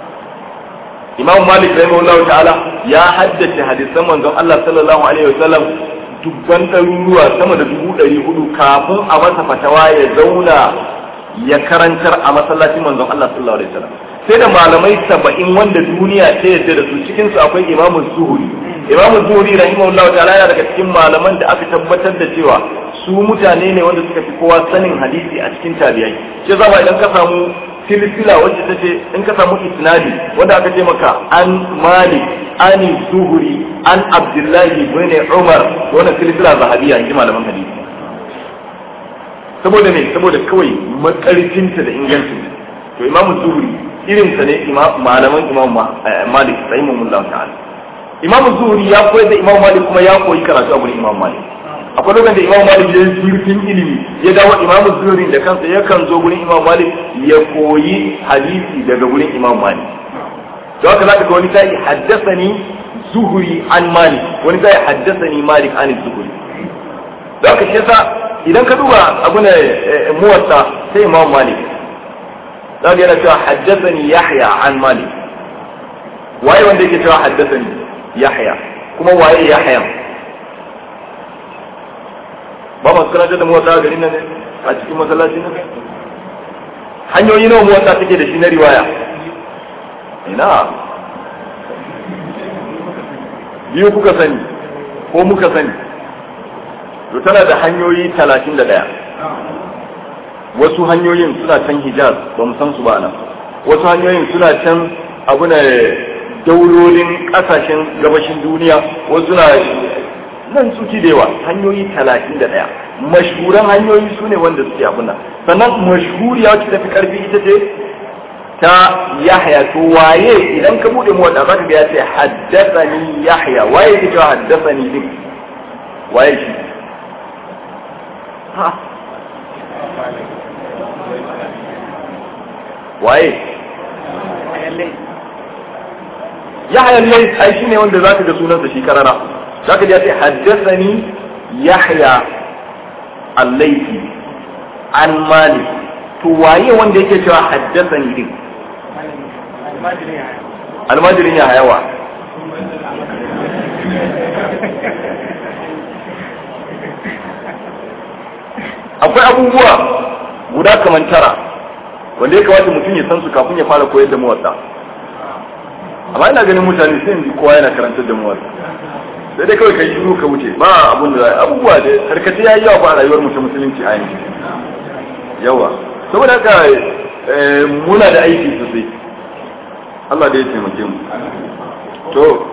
Speaker 1: imamu malik rahimahullahu ta'ala ya haddace hadisan manzon Allah sallallahu alaihi wasallam dubban ɗaruruwa sama da dubu ɗari hudu kafin a masa fatawa ya zauna ya karantar a masallacin manzon Allah sallallahu alaihi wasallam sai da malamai saba'in wanda duniya ta yadda da su cikin su akwai imamu zuhuri imam zuhri rahimahullahu ta'ala yana daga cikin malaman da aka tabbatar da cewa su mutane ne wanda suka fi kowa sanin hadisi a cikin tabi'ai shi zama idan ka samu silsila wacce ta ce in ka samu isnadi wanda aka ce maka an malik an zuhri an abdullahi bin umar wannan silsila zahabiya in ji malaman hadisi saboda me saboda kawai makarfinta da ingancin to imamu zuhri irin sa ne malaman imam malik rahimahullah ta'ala imam zuhri ya koyar da imam malik kuma ya koyi karatu a gurin imam malik akwai lokacin da imam malik ya zurfin ilimi ya dawo imam zuhri da kansa yakan zo gurin imam malik ya koyi hadisi daga gurin imam malik to haka zaka ga wani sai haddathani zuhri an malik wani sai haddathani malik an zuhri da haka shi yasa idan ka duba abu ne muwatta sai imam malik zaka yana cewa haddathani yahya an malik waye wanda yake cewa haddathani yahya kuma waye yahya ba masu karatar da muwatta a garin nan ne a cikin masallaci nan hanyoyi nawa muwatta take da shi na riwaya ina biyu kuka sani ko muka sani to tana da hanyoyi talatin da ɗaya wasu hanyoyin suna can hijaz ba mu san su ba nan wasu hanyoyin suna can abu na daulolin ƙasashen gabashin duniya wasu na nan suke da yawa hanyoyi talatin da ɗaya mashhuran hanyoyi su ne wanda suke abuna sannan mashhuriya wacce tafi karfi ita ce ta yahya to waye idan ka bude mu wanda zaka ga ya ce haddathani yahya waye yake cewa haddathani din waye shi ha waye yahya ne ai shine wanda zaka ga sunansa shi karara zaka ji ya ce haddathani yahya al-laythi an malik to waye wanda yake cewa haddathani din almajirin ya hayawa akwai abubuwa guda kamar tara wanda ya kamata mutum ya san su kafin ya fara koyar da mawatsa amma ina ganin mutane sai yanzu kowa yana karantar da mawatsa sai dai kawai kai shiru ka wuce ba abun da abubuwa da karkace ya yi yawa ba a rayuwar mutum musulunci a yanzu yawa saboda haka muna da aiki sosai Allah da ya taimake mu to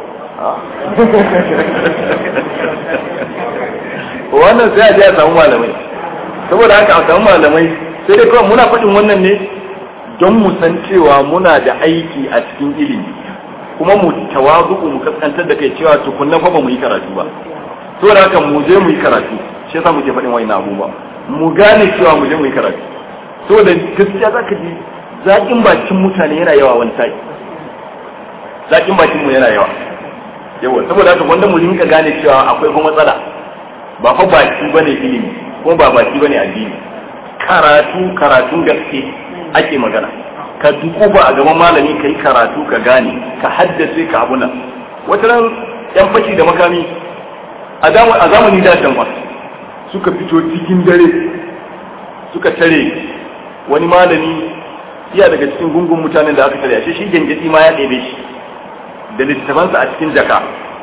Speaker 1: wannan sai a je a samu malamai saboda haka a samu malamai sai dai kawai muna faɗin wannan ne don mu san cewa muna da aiki a cikin ilimi kuma mu tawazu mu kaskantar da kai cewa tukunna fa ba mu yi karatu ba saboda haka mu je mu yi karatu shi yasa muke faɗin wani abubuwa mu gane cewa mu je mu yi karatu saboda gaskiya zaka ji zaƙin bakin mutane yana yawa wani sa'i zaƙin bakin mu yana yawa yawa saboda haka wanda mu rinka gane cewa akwai kuma matsala ba fa baki bane ilimi kuma ba baki bane addini karatu karatun gaske ake magana ka dukuba a gaban malami ka yi karatu ka gane ka haddace ka abuna wata ran yan fashi da makami a zamani da can ba suka fito cikin dare suka tare wani malami iya daga cikin gungun mutanen da aka tare ashe shi gengedi ma ya ɗebe shi da littafansa a cikin jaka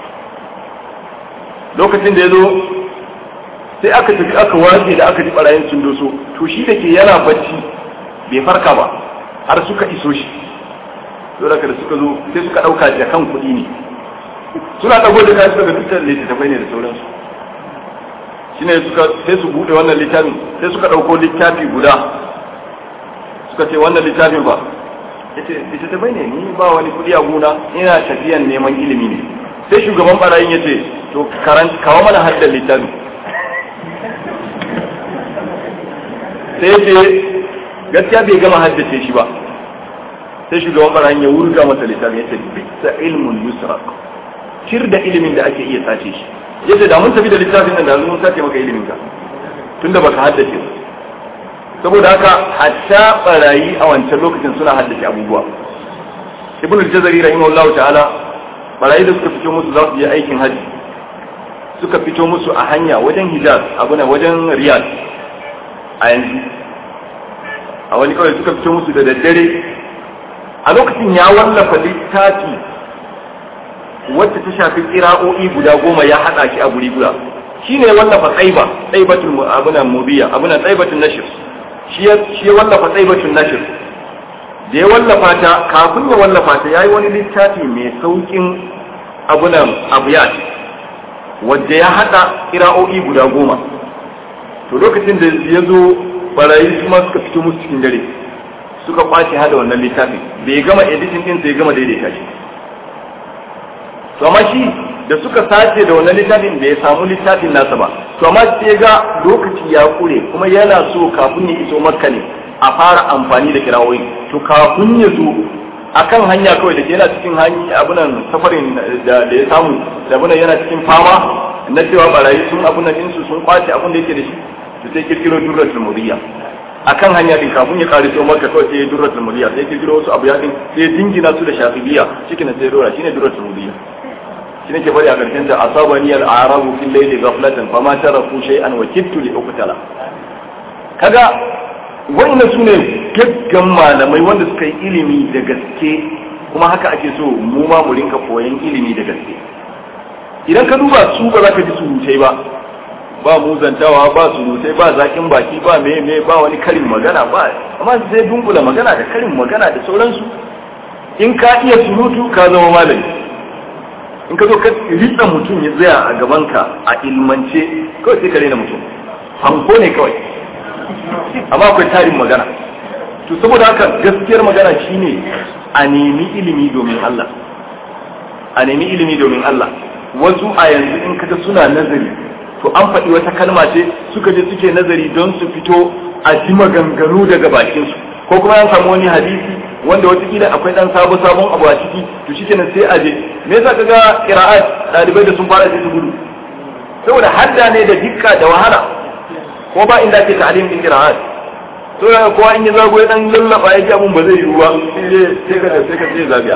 Speaker 1: lokacin da ya zo sai aka tafi aka waje da aka ji barayin sun doso to shi da ke yana bacci bai farka ba har suka iso shi dole da suka zo sai suka ɗauka jakan kuɗi ne suna ɗago da kayan suka ga dukkan littattafai ne da sauransu shine suka sai su buɗe wannan littafin sai suka ɗauko littafi guda suka ce wannan littafin ba yace littattafai ne ni ba wani kuɗi a gona ina tafiyan neman ilimi ne sai shugaban barayin ya ce to kawo mana haddar littafin sai ce gaskiya bai gama haddace shi ba sai shugaban barayin ya wurga masa littafin ya ce bisa ilmun yusra kir da ilimin da ake iya sace shi yace da mun tafi da littafin nan da mun sace maka ilimin ka tunda baka haddace ba saboda haka hatta barayi a wancan lokacin suna haddace abubuwa ibn al-jazari rahimahullah ta'ala barayi da suka fito musu za su je aikin haji suka fito musu a hanya wajen hijaz abuna wajen riyad a yanzu a wani kawai suka fito musu da daddare a lokacin ya wallafa littafi wacce ta shafi kira'o'i guda goma ya haɗa shi a guri guda shi ne wallafa tsaiba tsaibatun abunan mubiya abunan tsaibatun nashir shi ya wallafa tsaibatun nashir da ya wallafa ta kafin ya wallafa ta ya yi wani littafi mai saukin abunan abiyat wadda ya haɗa kira'o'i guda goma to lokacin da ya zo barayi su ma suka fito musu cikin dare suka kwace hada wannan littafin da ya gama editing din sai ya gama daidaita shi to amma shi da suka sace da wannan littafin da ya samu littafin nasa ba to amma sai ga lokaci ya kure kuma yana so kafin ya iso makka ne a fara amfani da kirawoyi to kafin ya zo akan hanya kawai da ke yana cikin hanya abunan safarin da ya samu da abunan yana cikin fama na cewa barayi sun abunan insu sun kwace abun da yake da shi to sai kirkiro durratul muriya akan hanya din kafin ya kare so maka kawai sai durratul muriya sai kirkiro wasu abu ya din sai dingina su da shafibiya cikin sai dora shine durratul muriya shine ke bari a karshen ta asabani al-arabu fil layli ghaflatan fama taraku shay'an wa kittu li uqtala kaga wannan sune gaggan malamai wanda suka yi ilimi da gaske kuma haka ake so mu ma mu rinka koyan ilimi da gaske idan ka duba su ba za ka ji surutai ba ba muzantawa ba surutai ba zakin baki ba me me ba wani karin magana ba amma sai dunkula magana da karin magana da sauransu in ka iya surutu ka zama malami in ka zo ka ritsa mutum ya tsaya a gabanka a ilmance kawai sai ka rena mutum hanko ne kawai amma akwai tarin magana to saboda haka gaskiyar magana shine a nemi ilimi domin Allah a nemi ilimi domin Allah wasu a yanzu in kaga suna nazari to an faɗi wata kalma ce suka je suke nazari don su fito a ji maganganu daga bakinsu ko kuma an samu wani hadisi wanda watakila akwai dan sabo sabon abu a ciki to shi kenan sai a je me yasa kaga qira'at dalibai da sun fara sai su gudu saboda hadda ne da dikka da wahala ko ba inda ake ta'lim din qira'at to kowa in ya zago ya dan lallaba ya ji abun ba zai yiwu ba sai ka sai ka sai zabiya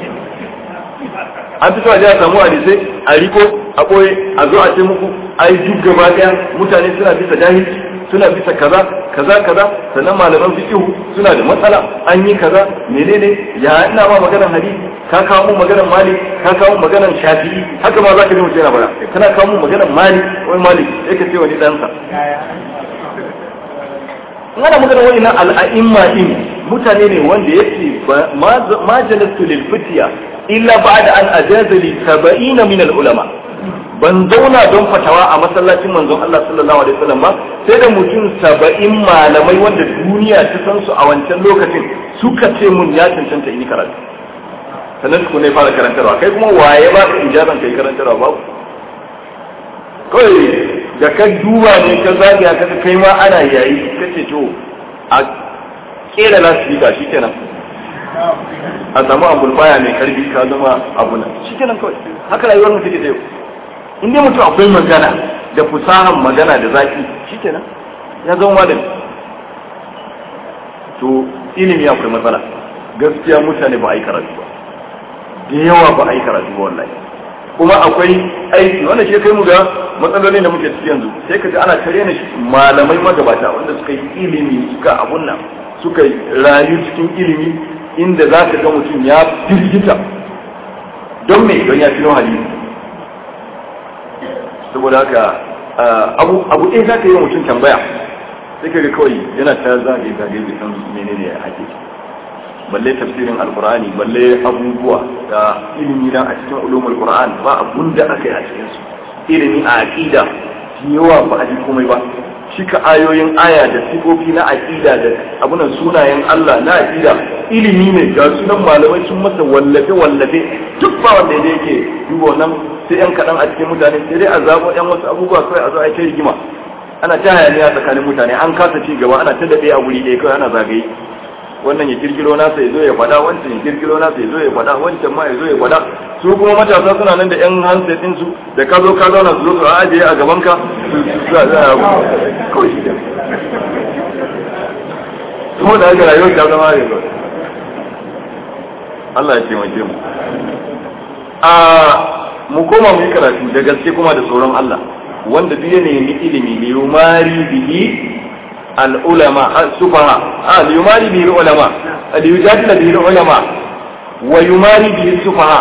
Speaker 1: an fito a jiya samu hadisai a riko a ɓoye a zo a ce muku ai duk gaba ɗaya mutane suna bisa jahilci suna bisa kaza kaza kaza sannan malaman fiqhu suna da matsala an yi kaza menene ya ina ma maganar hadisi ka kawo mun maganar malik ka kawo mun maganar shafi'i haka ma zaka ji mutum yana bara kana kawo mun maganar malik wai malik sai ka ce wani ɗansa ana magana wani na al'a'imma din mutane ne wanda yake ma jalastu lil fitiya illa ba'da an ajaza li 70 min al ulama ban zauna don fatawa a masallacin manzon Allah sallallahu alaihi wasallam ba sai da mutum 70 malamai wanda duniya ta san su a wancan lokacin suka ce mun ya cancanta in yi karatu sannan ku ne fara karantarwa kai kuma waye ba ka ijazan kai karantarwa ba kawai da ka duba ne ka zagaya ka kai ma ana yayi ka ce to a kera lasifika shi kenan a samu abulfaya mai karfi ka zama abu nan shi kenan kawai haka rayuwar mu take da yau in dai mutum akwai magana da fusahan magana da zaki shi kenan ya zama malami to ilimi akwai matsala gaskiya mutane ba a yi karatu ba da yawa ba a yi karatu ba wallahi kuma akwai aiki wanda shi kai mu ga matsalolin da muke ciki yanzu sai ka ji ana tare na malamai magabata wanda suka yi ilimi suka abun nan suka rayu cikin ilimi inda za ka ga mutum ya firgita don me don ya filo hadisi saboda haka abu abu ɗaya za ka yi wa mutum tambaya sai ka ga kawai yana ta zagaye zagaye bai san menene ya hakiki balle tafsirin alkur'ani balle abubuwa da ilimi na a cikin ulumul qur'an ba abun da aka yi a cikin su ilimi a aqida yawa ba a ji komai ba shika ayoyin aya da sifofi na aqida da abunan sunayen Allah na aqida ilimi ne ga sunan malamai sun masa wallafe wallafe duk ba wanda da yake duba wannan sai yan kadan a cikin mutane sai dai a zabo yan wasu abubuwa kai a zo a kai rigima ana ta hayaniya tsakanin mutane an kasa ci gaba ana ta daɗe a wuri ɗaya kawai ana zagaye wannan ya kirkiro nasa ya zo ya faɗa wancan ya kirkiro nasa ya zo ya faɗa wancan ma ya zo ya faɗa su kuma matasa suna nan da yan handset din su da ka zo ka zauna su zo su ajiye a gaban ka su za a kawai shi kuma da haka rayuwar ta zama ne ba Allah ya taimake mu a mu koma mu yi karatu da gaske kuma da tsoron Allah wanda duk ya nemi ilimi ne yumari bihi العلماء السفهاء آه ليماري به العلماء ليجادل به العلماء ويماري به السفهاء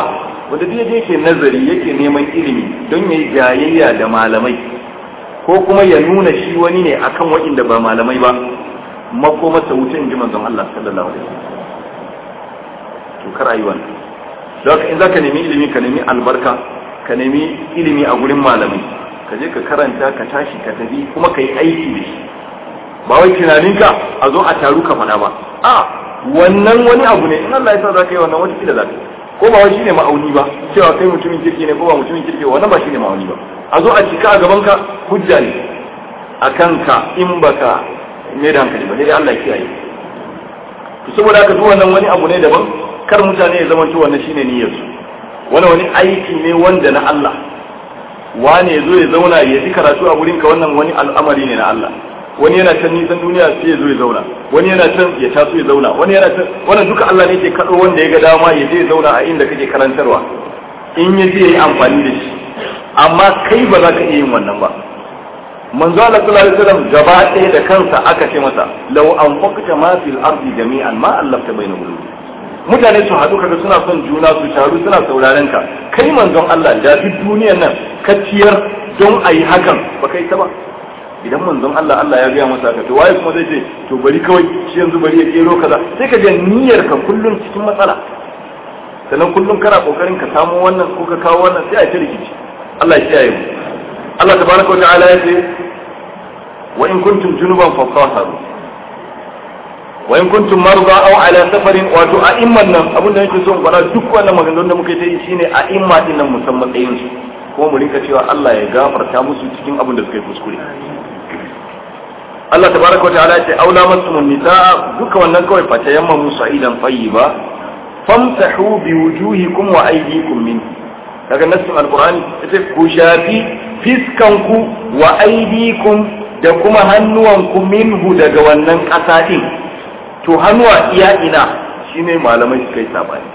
Speaker 1: wanda duk yake nazari yake neman ilimi don yayi jayayya da malamai ko kuma ya nuna shi wani ne akan waɗanda ba malamai ba makomarsa wuce in ji manzon Allah sallallahu alaihi wasallam to kar ayi wannan don in zaka nemi ilimi ka nemi albarka ka nemi ilimi a gurin malamai ka je ka karanta ka tashi ka tafi kuma ka yi aiki da shi ba wai tunaninka a zo a taru ka faɗa ba a wannan wani abu ne in Allah ya sa za ka yi wannan wata kila za ka ko ba wai shine ma'auni ba cewa kai mutumin kirki ne ko ba mutumin kirki wannan ba shine ma'auni ba a zo a cika a gaban ka hujja ne a kanka in baka mai da hankali ba sai dai Allah ya kiyaye to saboda haka duk wannan wani abu ne daban kar mutane ya zama wannan shine niyyar su wani wani aiki ne wanda na Allah wane ya zo ya zauna ya ji karatu a gurin ka wannan wani al'amari ne na Allah wani yana can nisan duniya sai ya zo ya zauna wani yana can ya taso ya zauna wani yana can wannan duka Allah ne ke kado wanda ya ga dama ya je ya zauna a inda kake karantarwa in ya je ya yi amfani da shi amma kai ba za ka iya yin wannan ba manzo Allah sallallahu alaihi wasallam gaba ɗaya da kansa aka ce masa law anfaqta ma fil ardi jami'an ma allafta baina qulubi mutane su haɗu kaga suna son juna su taru suna sauraren ka kai manzon Allah da duk duniyar nan ka ciyar don a yi hakan ba kai ta ba idan manzon Allah Allah ya gaya masa haka to waye kuma zai ce to bari kawai shi yanzu bari ya kero kaza sai ka ga niyyar ka kullum cikin matsala sannan kullum kana kokarin ka samu wannan ko ka kawo wannan sai a ta rikici Allah ya kiyaye mu Allah tabaraka wa ta'ala ya ce wa in kuntum junuban fatahharu wa in kuntum marda aw ala safarin wato a imman nan abin da nake so in fara duk wannan maganganun da muka yi shine a imma din nan musamman tsayin su kuma mu rinka cewa Allah ya gafarta musu cikin abin da suka yi kuskure Allah tabaraka wa ta'ala ya ce aula masumun nisa duka wannan kawai fa tayamma musa idan tayyiba famsahu bi wujuhikum wa aydikum min daga nassin alqur'ani yace ku shafi fiskanku wa aydikum da kuma hannuwanku minhu daga wannan ƙasa din to hannuwa iya ina shine malamai suka yi sabani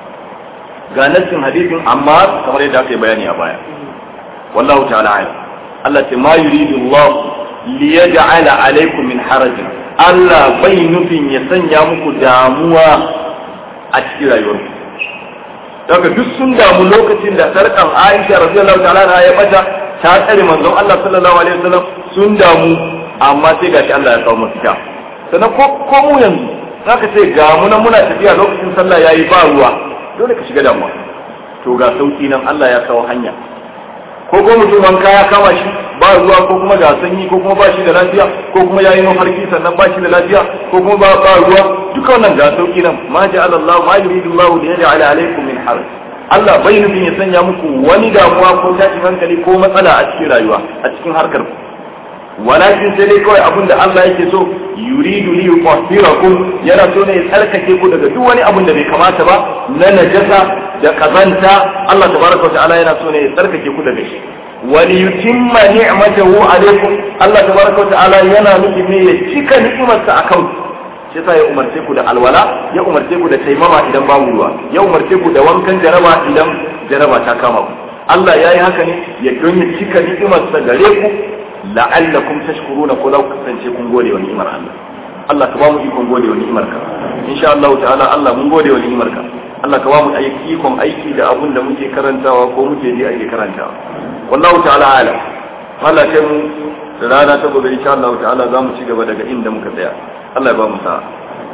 Speaker 1: ga nassin hadisin amma kamar yadda aka yi bayani a baya wallahu ta'ala alam Allah ce ma yuridu Allah li yaj'ala alaykum min harajin Allah bai nufin ya sanya muku damuwa a cikin rayuwarku daga duk sun damu lokacin da sarkan Aisha radiyallahu ta'ala ya bata ta tsare manzon Allah sallallahu alaihi wasallam sun damu amma sai gashi Allah ya kawo mafita sannan ko ko mu yanzu zaka ce ga mu nan muna tafiya lokacin sallah yayi ba ruwa dole ka shiga damuwa to ga sauki nan Allah ya kawo hanya ko ko mutum wanka ya kama shi ba ruwa ko kuma ga sanyi ko kuma ba shi da lafiya ko kuma yayi mafarki sannan ba shi da lafiya ko kuma ba ba ruwa duka wannan ga sauki nan ma ja'ala Allah ma yuridu Allah li yaj'ala alaykum min haraj Allah bai nufin ya sanya muku wani damuwa ko tashin hankali ko matsala a cikin rayuwa a cikin harkar ku walakin sai dai kawai abin da Allah yake so yuridu li yuqahhirakum yana so ne ya tsarkake ku daga duk wani abin da bai kamata ba na najasa da kazanta Allah tabaraka wa ta'ala yana so ne ya tsarkake ku daga shi wa li yutimma ni'matahu alaykum Allah tabaraka wa ta'ala yana nufi ne ya cika ni'imarsa akan ku shi yasa ya umarce ku da alwala ya umarce ku da taimama idan babu ruwa ya umarce ku da wankan jaraba idan jaraba ta kama ku Allah ya yi haka ne ya don ya cika ni'imarsa gare ku la'allakum tashkuruna ko za ku kasance kun gode wa ni'imar Allah Allah ka ba mu ikon gode wa ni'imar ka insha Allah ta'ala Allah mun gode wa ni'imar ka Allah ka ba mu ikon aiki da abun da muke karantawa ko muke ji ake karantawa wallahu ta'ala alam Allah kai mu da rana ta gobe insha Allah ta'ala za mu ci gaba daga inda muka tsaya Allah ya ba mu sa'a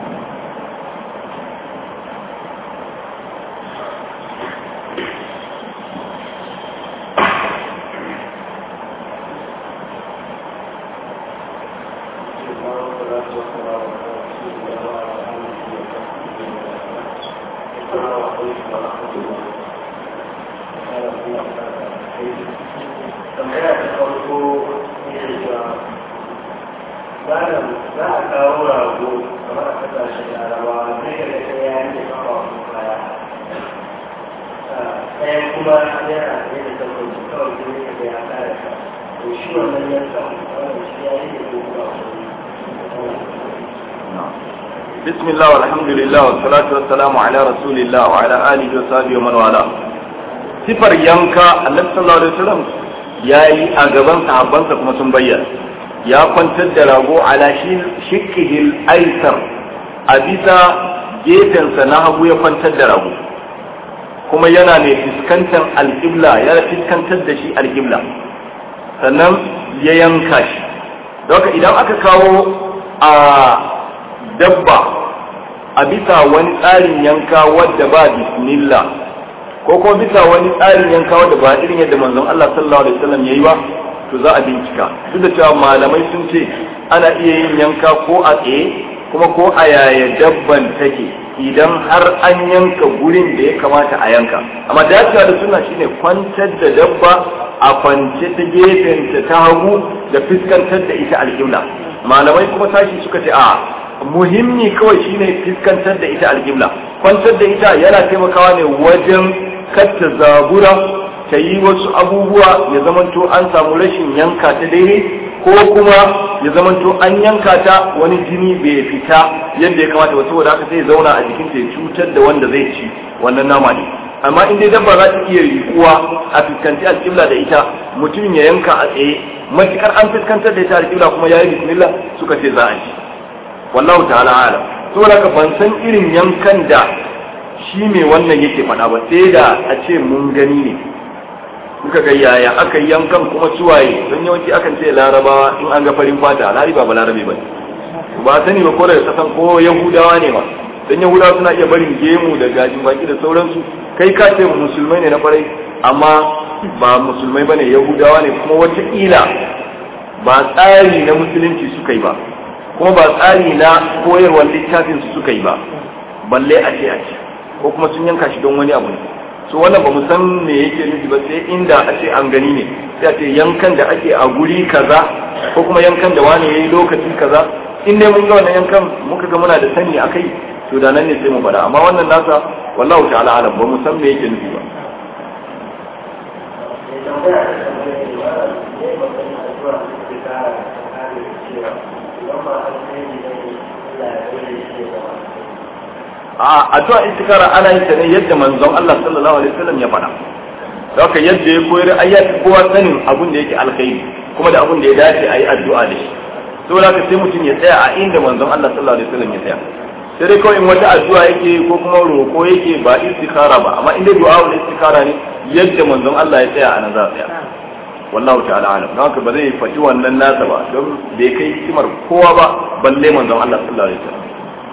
Speaker 1: بسم الله والحمد لله والصلاة والسلام على رسول الله وعلى آله وصحبه ومن والاه sifar yanka annabi sallallahu alaihi wasallam yayi a gaban sahabbansa kuma sun bayyana ya kwantar da rago ala shikkihil aisar a bisa gefensa na hagu ya kwantar da rago kuma yana mai fuskantar alƙibla ya fuskantar da shi alƙibla sannan ya yanka shi don idan aka kawo a dabba a bisa wani tsarin yanka wadda ba bismillah ko kuma bisa wani tsarin yanka wadda ba irin yadda manzon Allah sallallahu alaihi wasallam yayi ba to za a bincika duk da cewa malamai sun ce ana iya yin yanka ko a tsaye kuma ko a yaya dabban take idan har an yanka gurin da ya kamata a yanka amma dacewa da suna shine kwantar da dabba a kwance ta gefenta ta hagu da fuskantar da ita alƙibla malamai kuma sashi suka ce a muhimmi kawai shine fuskantar da ita alƙibla kwantar da ita yana taimakawa ne wajen kacce zabura ta yi wasu abubuwa ya zamanto an samu rashin yanka ta daidai ko kuma ya zamanto an yanka ta wani jini bai fita yadda ya kamata ba saboda haka sai zauna a jikin ta ya cutar da wanda zai ci wannan nama ne amma in dai dabba za ta iya rikuwa a fuskanci alƙibla da ita mutumin ya yanka a tsaye matukar an fuskantar da ita alƙibla kuma ya yi bismillah suka ce za a ci wallahu ta'ala alam saboda haka ban san irin yankan da shi mai wannan yake faɗa ba sai da a ce mun gani ne kuka ga yaya aka yankan kuma suwaye don yawanci akan ce larabawa in an ga farin fata alhari ba larabe ba ba sani ba ko daga kasan ko yahudawa ne ba don yahudawa suna iya barin gemu da gajin baki da sauransu kai ka ce musulmai ne na farai amma ba musulmai ba ne yahudawa ne kuma wataƙila ba tsari na musulunci suka yi ba kuma ba tsari na koyarwar littafin su suka yi ba balle a ce a ce ko kuma sun yanka shi don wani abu ne so wannan ba mu san me yake nufi ba sai inda a ce an gani ne sai a ce yankan da ake a guri kaza ko kuma yankan da wani yayi lokaci kaza in dai mun ga wannan yankan muka ga muna da sani akai to da nan ne sai mu faɗa amma wannan nasa wallahu ta'ala alam ba mu san me yake nufi ba a addu'a istikara ana yin ta ne yadda manzon Allah sallallahu alaihi wasallam ya faɗa haka yadda ya koyar ayyati kowa sanin abun da yake alkhairi kuma da abun da ya dace a yi addu'a da shi saboda haka sai mutum ya tsaya a inda manzon Allah sallallahu alaihi wasallam ya tsaya sai dai kawai in wata addu'a yake ko kuma roƙo yake ba istikara ba amma inda du'a wal istikara ne yadda manzon Allah ya tsaya a nan za a tsaya wallahu ta'ala alam don haka ba zai faɗi wannan nasa ba don bai kai hikimar kowa ba balle manzon Allah sallallahu alaihi wasallam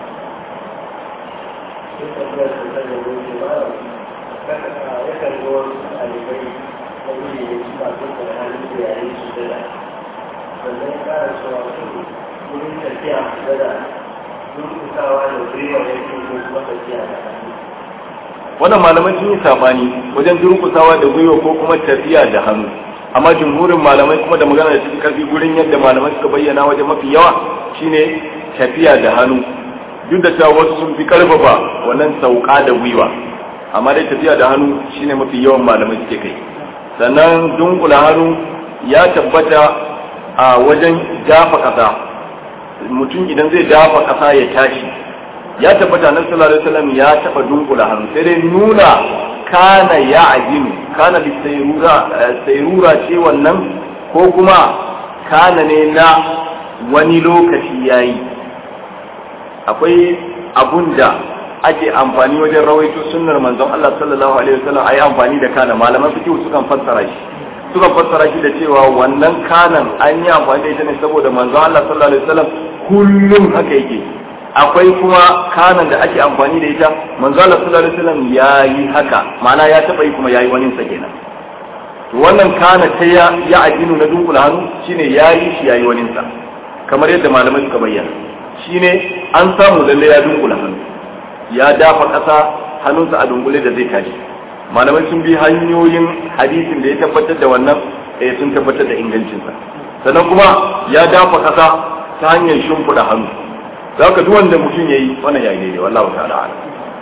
Speaker 1: wannan malamai sun yi sabani wajen durkusawa da gwiwa ko kuma tafiya da hannu amma jumhurin malamai kuma da magana da cikin karfi gurin yadda malamai suka bayyana wajen mafi yawa shine tafiya da hannu duk da cewa wasu sun fi karfafa wannan sauka da gwiwa amma dai tafiya da hannu shine mafi yawan malamai suke kai sannan dunkula hannu ya tabbata a wajen dafa kasa mutum idan zai dafa kasa ya tashi ya tabbata nan sallallahu alaihi wasallam ya taba dunkula hannu sai dai nuna kana ya ajinu kana bi sayrura sayrura ce wannan ko kuma kana ne na wani lokaci yayi akwai abun da ake amfani wajen rawaito sunnar manzon Allah sallallahu alaihi wasallam ayi amfani da kana malaman fiqh sukan fassara shi sukan fassara shi da cewa wannan kanan an yi amfani da ita ne saboda manzon Allah sallallahu alaihi wasallam kullum haka yake akwai kuma kanan da ake amfani da ita manzon Allah sallallahu alaihi wasallam yayi haka ma'ana ya taba yi kuma yayi wani sa kenan to wannan kana ta ya ya ajinu na dunkula hannu shine yayi shi yayi wani sa kamar yadda malamai suka bayyana shine an samu lalle ya dunkula hannu ya dafa ƙasa hannunsa a dunkule da zai tashi malamai sun bi hanyoyin hadisin da ya tabbatar da wannan eh sun tabbatar da ingancinsa sannan kuma ya dafa ƙasa ta hanyar shimfiɗa hannu za ka duk wanda mutum ya yi wannan ya yi daidai wallahu ta'ala ala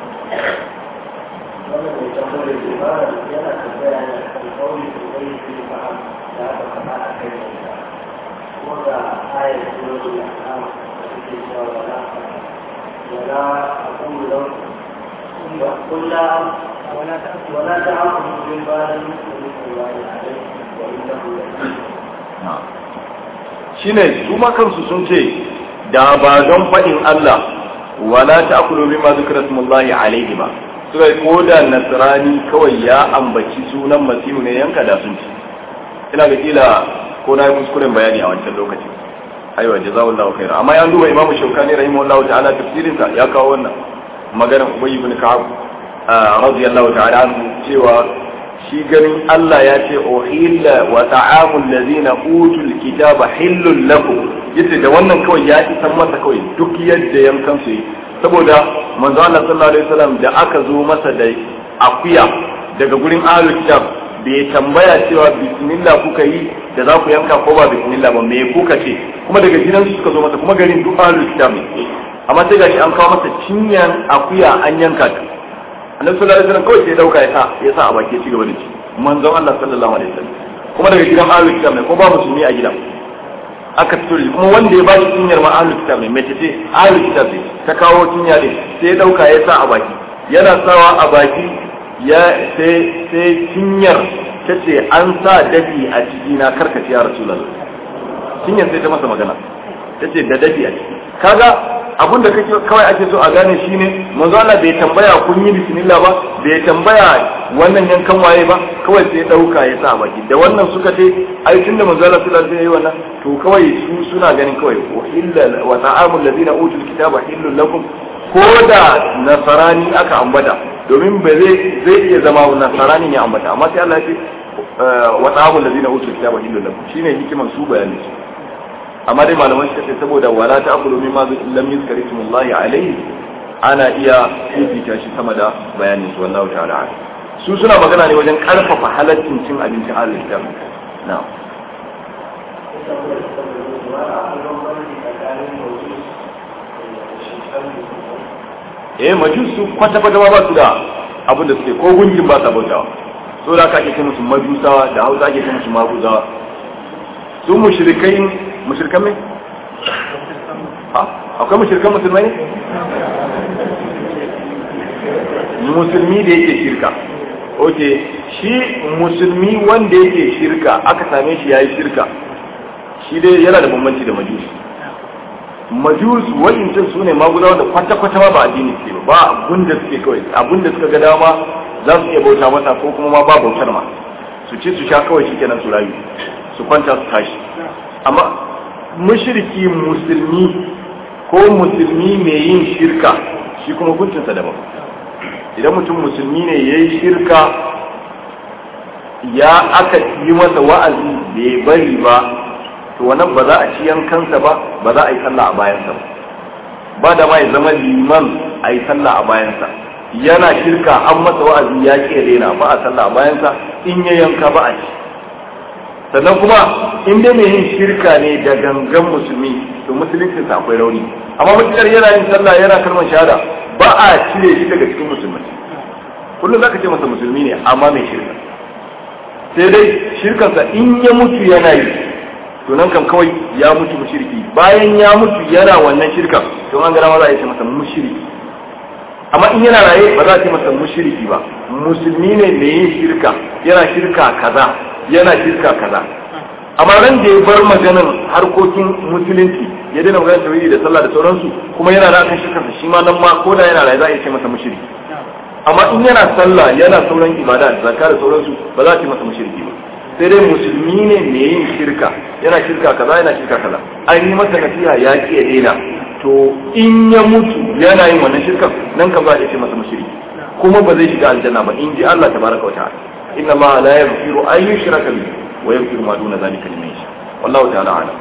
Speaker 2: ولا أقول لكم قل لا ولا تعاقبوا بالبال مثل الله عليه وإنه
Speaker 1: shine su ma kansu sun ce da ba don faɗin Allah wala ta'kulu bima zikra smullahi alaihi ba suka yi koda nasrani kawai ya ambaci sunan masihu ne yanka da sun ci ina ga kila ko na yi kuskuren bayani a wancan lokaci aiwa jazakallahu khairan amma ya duba imamu shaukani rahimahullahu ta'ala tafsirin sa ya kawo wannan maganar ubay ibn ka'ab radiyallahu ta'ala anhu cewa shi ganin Allah ya ce uhilla wa ta'amul ladzina utul kitaba hillul lakum yace da wannan kawai ya isan masa kawai duk yadda yankan su yi saboda manzo Allah sallallahu alaihi wasallam da aka zo masa da akuya daga gurin ahlul kitab bai tambaya cewa bismillah kuka yi da za ku yanka ko ba bismillah ba me kuka ce kuma daga gidan su suka zo masa kuma garin duk ahlul kitab ne amma sai gashi an kawo masa cinyan akuya an yanka ta annabi sallallahu alaihi wasallam kawai sai dauka ya sa ya sa a baki ya ci gaba da ci manzon Allah sallallahu alaihi wasallam kuma daga gidan ahlul kitab ne ko ba musulmi a gidan aka fito da kuma wanda ya bashi cinyar ma ahlul kitab ne mace ce ahlul kitab ne ta kawo cinya din sai ya dauka ya sa a baki yana sawa a baki ya sai sai cinyar ta ce an sa dafi a ciki na karkace ya rasulullah cinyar sai ta masa magana ta ce da dafi a ciki kaga abinda kake kawai ake so a gane shine manzo Allah bai tambaya kun yi bismillah ba bai tambaya wannan yankan waye ba kawai sai dauka ya sa baki da wannan suka ce ai tunda manzo Allah sallallahu alaihi wasallam wannan to kawai su suna ganin kawai illa wa ta'amul ladina utul kitaba hillul lakum ko da nasarani aka ambata domin ba zai zai iya zama nasarani ne ambata amma sai Allah ya ce wa ta'amul ladina utul kitaba hillul lakum shine hikiman su bayani su amma dai malaman suka ce saboda wala ta akulu min ma lam yuzkar ismullahi alayhi ana iya fifita shi sama da bayanin su wallahu ta'ala su suna magana ne wajen karfafa halaccin cin abincin ahlul kitab na'am eh majusu kwata kwata ba su da abin da suke ko gungin ba sa bautawa so da aka ake kai musu majusawa da hausa ake kai musu maguzawa su mushrikai mushrikan mai? akwai mushrikan musulmai ne? musulmi da yake shirka ok shi musulmi wanda yake shirka aka same shi ya yi shirka shi dai yana da bambanci da majus majus wa'incin su ne magudawa da kwata-kwata ma ba addini suke ba ba abinda suke kawai abinda suka ga dama za su iya bauta masa ko kuma ma ba bautar ma su ci su sha kawai shi kenan su rayu su kwanta su tashi amma mushriki musulmi ko musulmi mai yin shirka shi kuma hukuncinsa daban idan mutum musulmi ne ya yi shirka ya aka yi masa wa'azi bai bari ba to wannan ba za a ci yankansa ba ba za a yi sallah a bayansa ba ba da ma ya zama liman a yi sallah a bayansa yana shirka an masa wa'azi ya ke daina ba a sallah a bayansa in ya yanka ba a ci sannan kuma in dai mai yin shirka ne da gangan musulmi to musulunci sa akwai rauni amma mutukar yana yin sallah yana kalmar shahada ba a cire shi daga cikin musulmi kullum zaka ce masa musulmi ne amma mai shirka sai dai shirkansa in ya mutu yana yi to nan kam kawai ya mutu mushriki bayan ya mutu yana wannan shirka to an gara ma za a ce masa mushriki amma in yana raye ba za a ce masa mushriki ba musulmi ne mai yin shirka yana shirka kaza yana shirka kaza amma ran da ya bar maganin harkokin musulunci ya daina maganar tauhidi da sallah da sauransu kuma yana da kan shirkarsa shi ma nan ma ko da yana raye za a ce masa mushriki amma in yana sallah yana sauran ibada da zakka da sauransu ba za a ce masa mushriki ba sai dai musulmi ne mai yin shirka yana shirka kaza yana shirka kaza an yi masa nasiha ya ki ya daina to in ya mutu yana yin wannan shirkan nan kan za a ce masa mushriki kuma ba zai shiga aljanna ba in ji Allah tabaraka wa ta'ala inna ma la yaghfiru an yushraka bihi wa yaghfiru ma duna zalika liman yasha wallahu ta'ala a'lam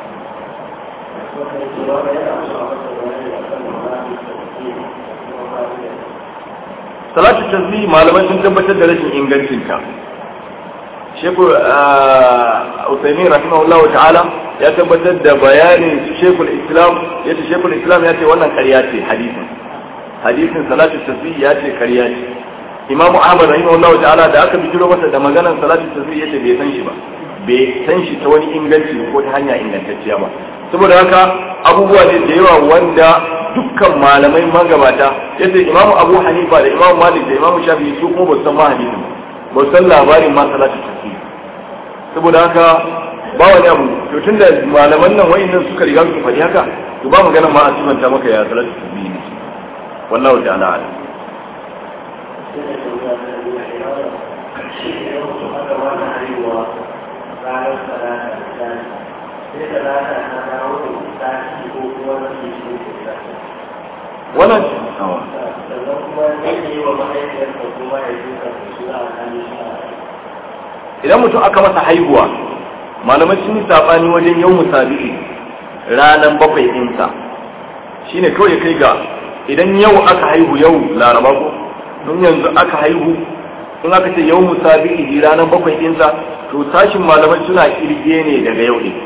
Speaker 1: salatu tasbih malamai sun tabbatar da rashin ingancinta shekul usaimin rahimahullah ta'ala ya tabbatar da bayanin shekul islam ya ce shekul islam ya ce wannan karya ce hadisin hadisin salatu tasbih ya ce karya ce imamu ahmad rahimahullah ta'ala da aka bijiro masa da maganar salatu tasbih ya ce bai san shi ba bai san shi ta wani inganci ko ta hanya ingantacciya ba saboda haka abubuwa ne da yawa wanda dukkan malamai magabata yace imamu abu hanifa da imamu malik da imamu shafi'i su kuma ba san ma hadisin ba san labarin ma salatu tasbih saboda haka ba wani abu to tunda malaman nan wayannan suka riga su faɗi haka to ba magana ma a sifanta maka ya salatu tasbih ne wallahu ta'ala alam
Speaker 2: tambaya ta biyu a yau shi ne yau su aka wani haihuwa ranar talata da tsari sai talata ta dawo da tsari ko kuma wani shi ne da
Speaker 1: wannan
Speaker 2: sannan kuma zai yi wa mahaifiyarsa kuma ya ji ka su a hannun shi
Speaker 1: idan mutum aka masa haihuwa malamai sun yi sabani wajen yau musabi'i ranar bakwai ɗinsa shine kawai ya kai ga idan yau aka haihu yau laraba ko don yanzu aka haihu in aka ce yau musabi'i ranar bakwai ɗinsa to sashin malamai suna kirge ne daga yau ne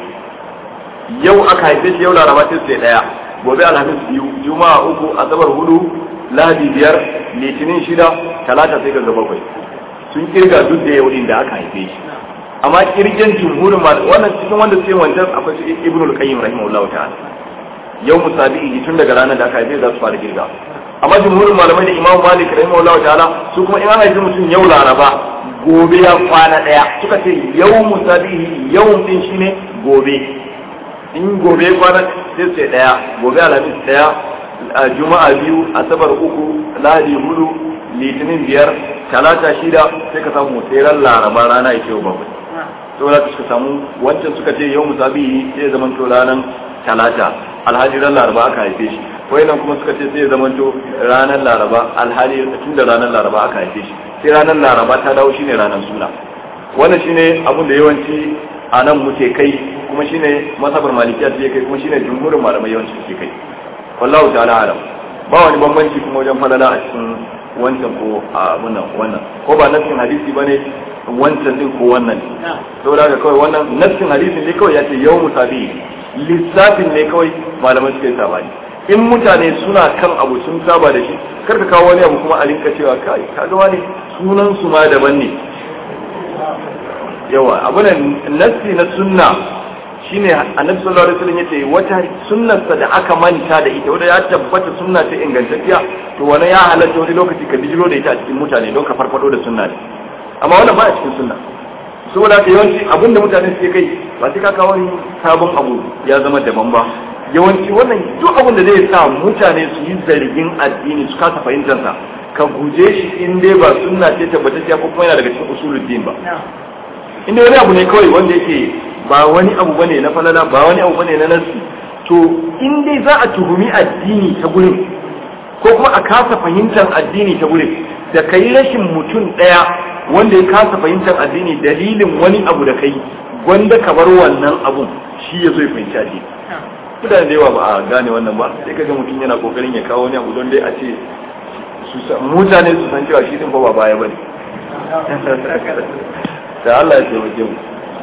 Speaker 1: yau aka haife shi yau laraba sai sai ɗaya gobe alhamis biyu juma'a uku asabar hudu lahadi biyar litinin shida talata sai ga bakwai sun kirga duk da yau da aka haife shi amma kirgen jumhurin ma wannan cikin wanda suke wancan akwai su ibnu al-qayyim rahimahullahu ta'ala yau musabi'i tun daga ranar da aka haife za su fara kirga amma jumhurin malamai da imam malik rahimahullahu ta'ala su kuma in an haifi mutum yau laraba gobe ya kwana daya suka ce yau musabi'i yau din shine gobe in gobe kwana sai sai daya gobe alhamis daya juma'a biyu asabar uku lahadi hudu litinin biyar talata shida sai ka samu tseren laraba rana ya ce wa bakwai saboda suka samu wancan suka ce yau musabi sai ya zamanto ranar talata alhaji ran laraba aka haife shi nan kuma suka ce sai ya zamanto ranar laraba alhali tun da ranar laraba aka haife shi sai ranar laraba ta dawo shine ranar suna wannan shine abin da yawanci a nan muke kai kuma shine masabar malikiya ce kai kuma shine jumhurin malamai yawanci suke kai wallahu ta'ala alam ba wani bambanci kuma wajen falala a cikin wancan ko a wannan wannan ko ba nassin hadisi bane wancan din ko wannan saboda haka kawai wannan nassin hadisin ne kawai ya ce yau musabi lissafin ne kawai malamai suka yi sabani in mutane suna kan abu sun saba da shi karka kawo wani abu kuma a rinka cewa kai kaga wani sunan su ma daban ne yawa abu ne nassi na sunna shine annabi sallallahu alaihi wasallam yace wata sunnarsa da aka manta da ita wanda ya tabbata sunna ta ingantacciya to wani ya halatta wani lokaci ka bijiro da ita a cikin mutane don ka farfado da sunna ne amma wannan ba a cikin sunna saboda haka yawanci abin da mutane suke kai ba sai ka kawo wani sabon abu ya zama daban ba yawanci wannan duk abin da zai sa mutane su yi zargin addini su kasa fahimtar sa ka guje shi in dai ba sunna ce tabbatacciya ko kuma yana daga cikin usuluddin ba in dai wani abu ne kawai wanda yake ba wani abu bane na falala ba wani abu bane na nasi to in dai za a tuhumi addini ta gurin ko kuma a kasa fahimtar addini ta gurin da kai rashin mutum daya wanda ya kasa fahimtar addini dalilin wani abu da kai gwanda ka bar wannan abun shi ya zo ya fahimci addini mutane da yawa ba a gane wannan ba sai kaga mutum yana kokarin ya kawo wani abu don dai a ce mutane su san cewa shi din ba baya bane da Allah ya taimake mu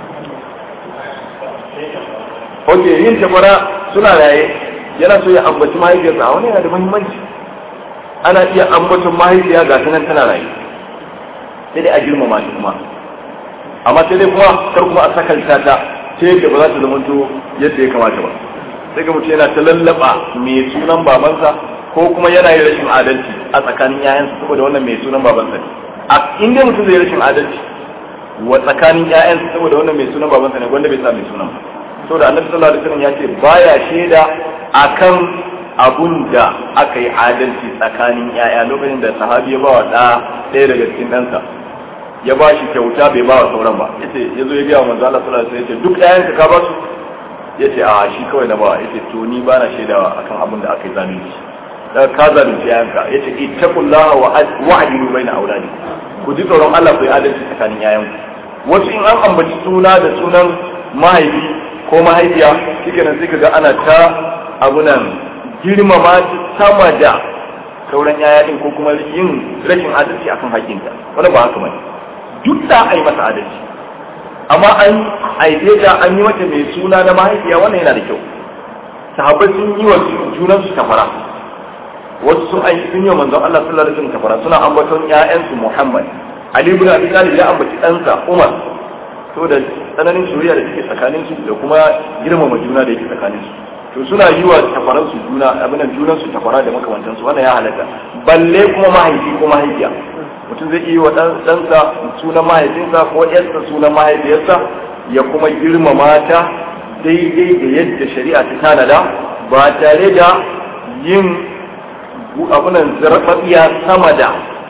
Speaker 1: ok yin takwara suna raye yana so ya ambaci mahaifiyarsa a wani yana da muhimmanci ana iya ambaton mahaifiya ga sanan tana raye sai dai a girmama shi kuma amma sai dai kuma kar kuma a sakalta ta ta yadda ba za ta zama yadda ya kamata ba sai ga mutum yana ta lallaba mai sunan babansa ko kuma yana yin rashin adalci a tsakanin yayansa saboda wannan mai sunan babansa ne a inda mutum zai rashin adalci wa tsakanin yayansa saboda wannan mai sunan babansa ne wanda bai sa mai sunan ba saboda annabi sallallahu alaihi wasallam ya ce baya shaida akan abun da aka yi adalci tsakanin yaya lokacin da sahabi ya bawa da ɗaya daga cikin ɗansa ya ba shi kyauta bai bawa sauran ba yace yazo ya ga manzo Allah sallallahu alaihi wasallam yace duk ɗayan ka ba su yace a shi kawai na ba yace to ni ba na shaidawa akan abun da aka yi zalunci daga ka zalunci yayanka yace ittaqullaha wa wa'dilu baina auladi ku ji tsoron Allah ku yi adalci tsakanin yayanku wasu in an ambaci suna da sunan mahaifi ko mahaifiya shike nan sai kaga ana ta abunan girmama sama da sauran yaya din ko kuma yin rashin adalci akan hakinta wannan ba haka bane duk da ai masa adalci amma an aife ta an yi mata mai suna na mahaifiya wannan yana da kyau sahabbai sun yi wa junan su kafara wasu sun aiki sun yi wa manzon Allah sallallahu alaihi wasallam kafara suna ambaton ƴaƴansu Muhammad Ali ibn Abi Talib ya ambaci ɗansa Umar saboda tsananin soyayya da take tsakanin su da kuma girmama juna da yake tsakanin su to suna yi wa tafaran su juna abin nan junan su tafara da makamantan su wannan ya halatta balle kuma mahaifi ko mahaifiya mutum zai iya wa ɗansa sunan mahaifinsa ko ƴarsa sunan mahaifiyarsa ya kuma girmama ta daidai da yadda shari'a ta tanada ba tare da yin abunan zarfafiya sama da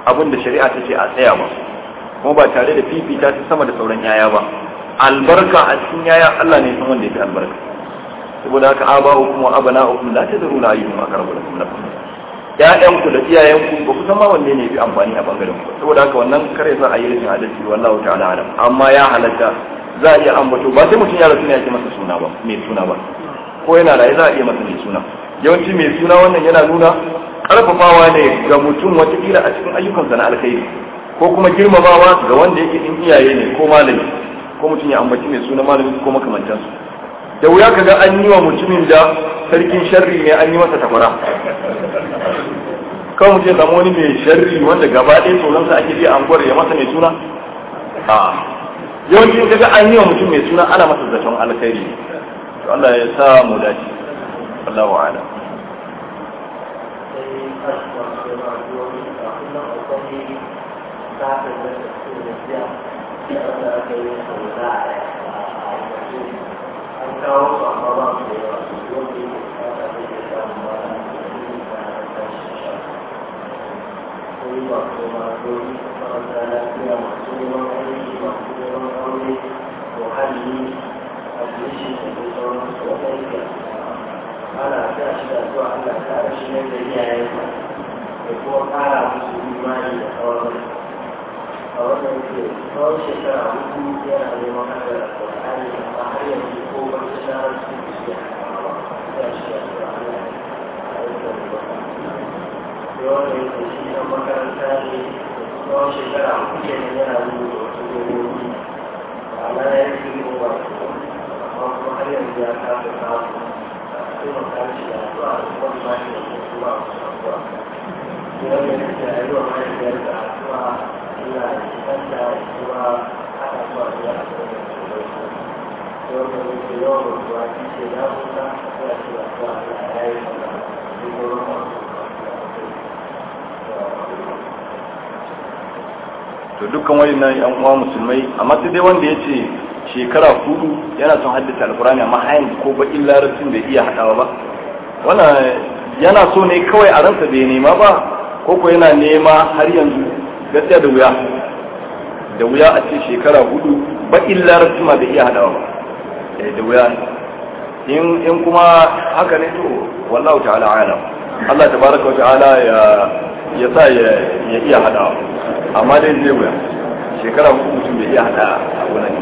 Speaker 1: abin da shari'a ta ce a tsaya ba kuma ba tare da fifita ta sama da sauran yaya ba albarka a cikin yaya Allah ne san wanda ya fi albarka saboda haka aba'ukum wa abana'ukum la tadruna ayyuhum aqrabu lakum lakum ƴaƴanku da iyayenku ba ku san ma wanne ne fi amfani a bangaren ku saboda haka wannan kare sa a yi rashin adalci wallahu ta'ala alam amma ya halatta za a iya ambato ba sai mutum ya rasu ne ya ce masa suna ba mai suna ba ko yana raye za a iya masa mai suna yawanci mai suna wannan yana nuna karfafawa ne ga mutum watakila a cikin ayyukansa na alkhairi ko kuma girmamawa ga wanda yake in iyaye ne ko malami ko mutum ya ambaci mai suna malami ko makamantansu da wuya kaga an yi wa mutumin da sarkin sharri ne an yi masa takwara kawai mutum ya samu wani mai sharri wanda gaba ɗaya tsoronsa ake biya anguwar ya masa mai suna a yawanci in kaga an yi wa mutum mai suna ana masa zaton alkhairi to Allah ya sa mu dace Allah wa ala
Speaker 2: an kawo su amma ba su da yawa su wanda yake bukata zai iya samun ba na da yi ba su ma dole makaranta lafiya masu neman aiki masu neman aure muhalli admission da dai sauran su wanda yake ana sa shi da zuwa Allah ta rashi ne da iyayensa da kuma ƙara musu imani da sauran a wannan ke tsawon shekara hudu yana neman hada da Qur'ani amma har yanzu ko ba ta shahar su su ya ya shi da Qur'ani a yankin da wanda yake shi ɗan makaranta ne tsawon shekara uku kenan yana rubuta wasu dogogi ma'ana ya yi fili ba amma kuma har yanzu ya kasa samu a taimaka shi da addu'a da kuma imani da kuma kuma wasu addu'a wanda yake a yi wa mahaifiyar da addu'a Allah ya kanta kuma haɗa zuwa da ya addu'a da su da su wanda yake yawan rubuwa shi ce ya huta ya ce addu'a Allah ya yi mana duk wani masu
Speaker 1: to dukkan wayannan yan uwa musulmai amma sai dai wanda ya ce shekara hudu yana son haddace alkurani amma hayan ko ba larabcin bai iya hadawa ba wannan yana so ne kawai a ransa bai nema ba ko ko yana nema har yanzu gaskiya da wuya da wuya a ce shekara hudu ba larabci ma bai iya hadawa ba da wuya in in kuma haka ne to wallahu ta'ala alam Allah tabaraka wa ta'ala ya ya sa ya iya hadawa amma dai zai wuya shekara hudu mutum bai iya hada a wannan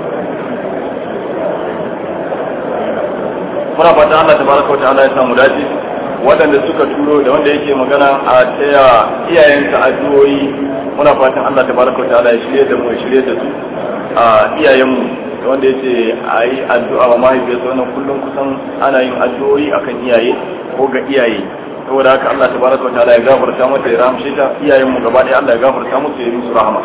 Speaker 1: muna fata Allah tabaraka wa ta'ala ya samu dace waɗanda suka turo da wanda yake magana a taya iyayensa addu'o'i muna fatan Allah tabaraka wa ta'ala ya shirye da mu ya shirye da su a iyayenmu da wanda yace a yi addu'a wa mahaifiyarsa wannan kullum kusan ana yin addu'o'i akan iyaye ko ga iyaye saboda haka Allah tabaraka wa ta'ala ya gafarta mata ya rahamshe ta iyayen mu gaba ɗaya Allah ya gafarta musu ya yi musu rahama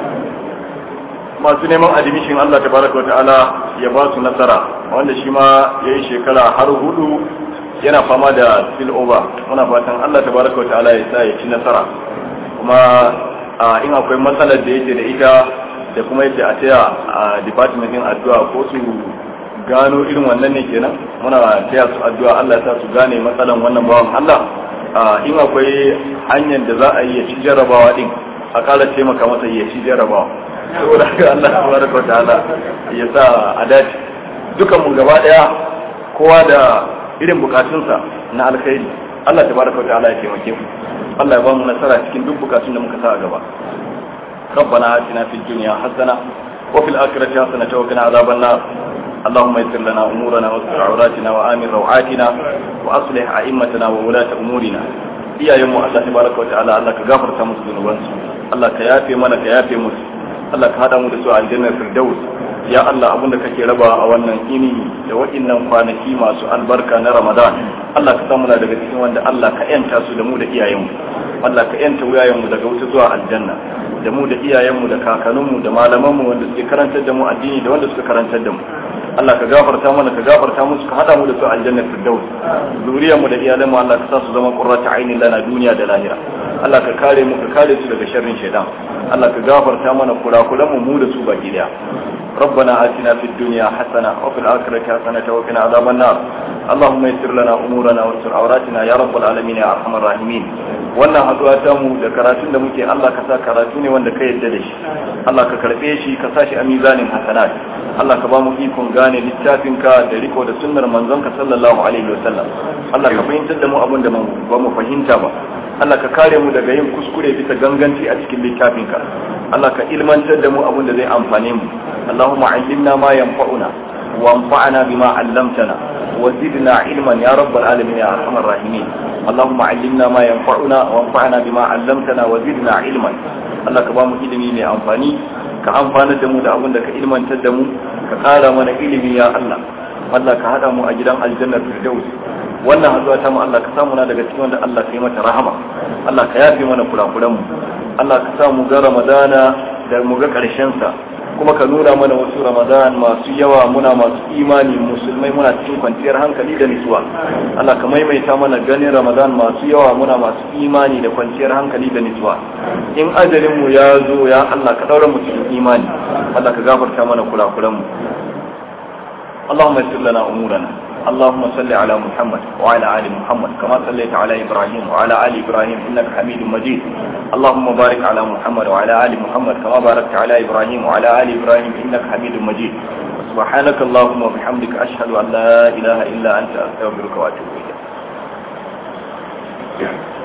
Speaker 1: masu neman admission Allah tabaraka wa ta'ala ya ba su nasara wanda shi ma ya yi shekara har hudu yana fama da spill over muna fatan Allah tabaraka wa ta'ala ya sa ya ci nasara kuma in akwai matsalar da yake da ita da kuma yake a taya a department din addu'a ko su gano irin wannan ne kenan muna taya su addu'a Allah ya sa su gane matsalan wannan bawan Allah in akwai hanyar da za a yi ya ci jarrabawa din a kala taimaka masa ya ci jarrabawa saboda haka Allah tabaraka wa ta'ala ya sa a dace dukan mu gaba daya kowa da irin bukatunsa na alkhairi Allah tabaraka wa ta'ala ya taimake mu Allah ya ba mu nasara cikin duk bukatun da muka sa a gaba ربنا آتنا في الدنيا حسنة وفي الآخرة حسنة وقنا عذاب النار اللهم يسر لنا أمورنا واستر عوراتنا وآمن روعاتنا وأصلح أئمتنا وولاة أمورنا iya yin mu Allah tabaraka wa ta'ala Allah ka gafarta musu zunubansu Allah ka yafe mana ka yafe musu Allah ka hada mu da su a aljannar firdaus ya Allah abinda kake raba a wannan ini da waɗannan kwanaki masu albarka na Ramadan Allah ka samu daga cikin wanda Allah ka yanta su da mu da iyayenmu Allah ka yanta wuyayenmu daga wuta zuwa aljanna da mu da iyayenmu da kakanninmu da malamanmu wanda suke karantar da mu addini da wanda suka karantar da mu Allah ka gafarta mana ka gafarta musu ka hada mu da su aljannar firdaus zuriyar mu da iyalan mu Allah ka sa su zama qurratu ainin lana duniya da lahira Allah ka kare mu ka kare su daga sharrin shaitan Allah ka gafarta mana kurakuran mu mu da su baki daya ربنا آتنا في الدنيا حسنة وفي الآخرة حسنة وقنا عذاب النار اللهم يسر لنا أمورنا واستر عوراتنا يا رب العالمين يا أرحم الراحمين wannan haduwa ta mu da karatun da muke Allah ka sa karatu ne wanda ka yadda da shi Allah ka karbe shi ka sa shi a mizanin hasanat Allah ka ba mu ikon gane littafin ka da riko da sunnar manzon ka sallallahu alaihi wasallam Allah ka fahimtar da mu abin da ba mu fahimta ba Allah ka kare mu daga yin kuskure bisa ganganci a cikin littafin ka Allah ka ilmantar da mu abin da zai amfane mu Allahumma allimna ma yanfa'una وانفعنا بما علمتنا وزدنا علما يا رب العالمين يا ارحم الراحمين اللهم علمنا ما ينفعنا وانفعنا بما علمتنا وزدنا علما Allah ka ba mu ilimi mai amfani ka amfana da mu da abin da ka ilmantar da mu ka ƙara mana ilimi ya Allah Allah ka haɗa mu a gidan aljanna firdaus wannan hazuwa ta mu Allah ka samu na daga cikin wanda Allah ka yi mata rahama Allah ka yafe mana kurakuran mu Allah ka sa mu ga Ramadana da mu ga ƙarshen sa kuma ka nuna mana wasu ramadan masu yawa muna masu imani musulmai muna cikin kwanciyar hankali da nutsuwa Allah ka maimaita mana ganin ramadan masu yawa muna masu imani da kwanciyar hankali da nutsuwa in ajalin mu ya zo ya Allah ka daura mu cikin imani Allah ka gafarta mana kurakuran mu اللهم يسر لنا امورنا اللهم صل على محمد وعلى ال محمد كما صليت على ابراهيم وعلى ال ابراهيم انك حميد مجيد اللهم بارك على محمد وعلى ال محمد كما باركت على ابراهيم وعلى ال ابراهيم انك حميد مجيد سبحانك اللهم وبحمدك اشهد ان لا اله الا انت استغفرك واتوب اليك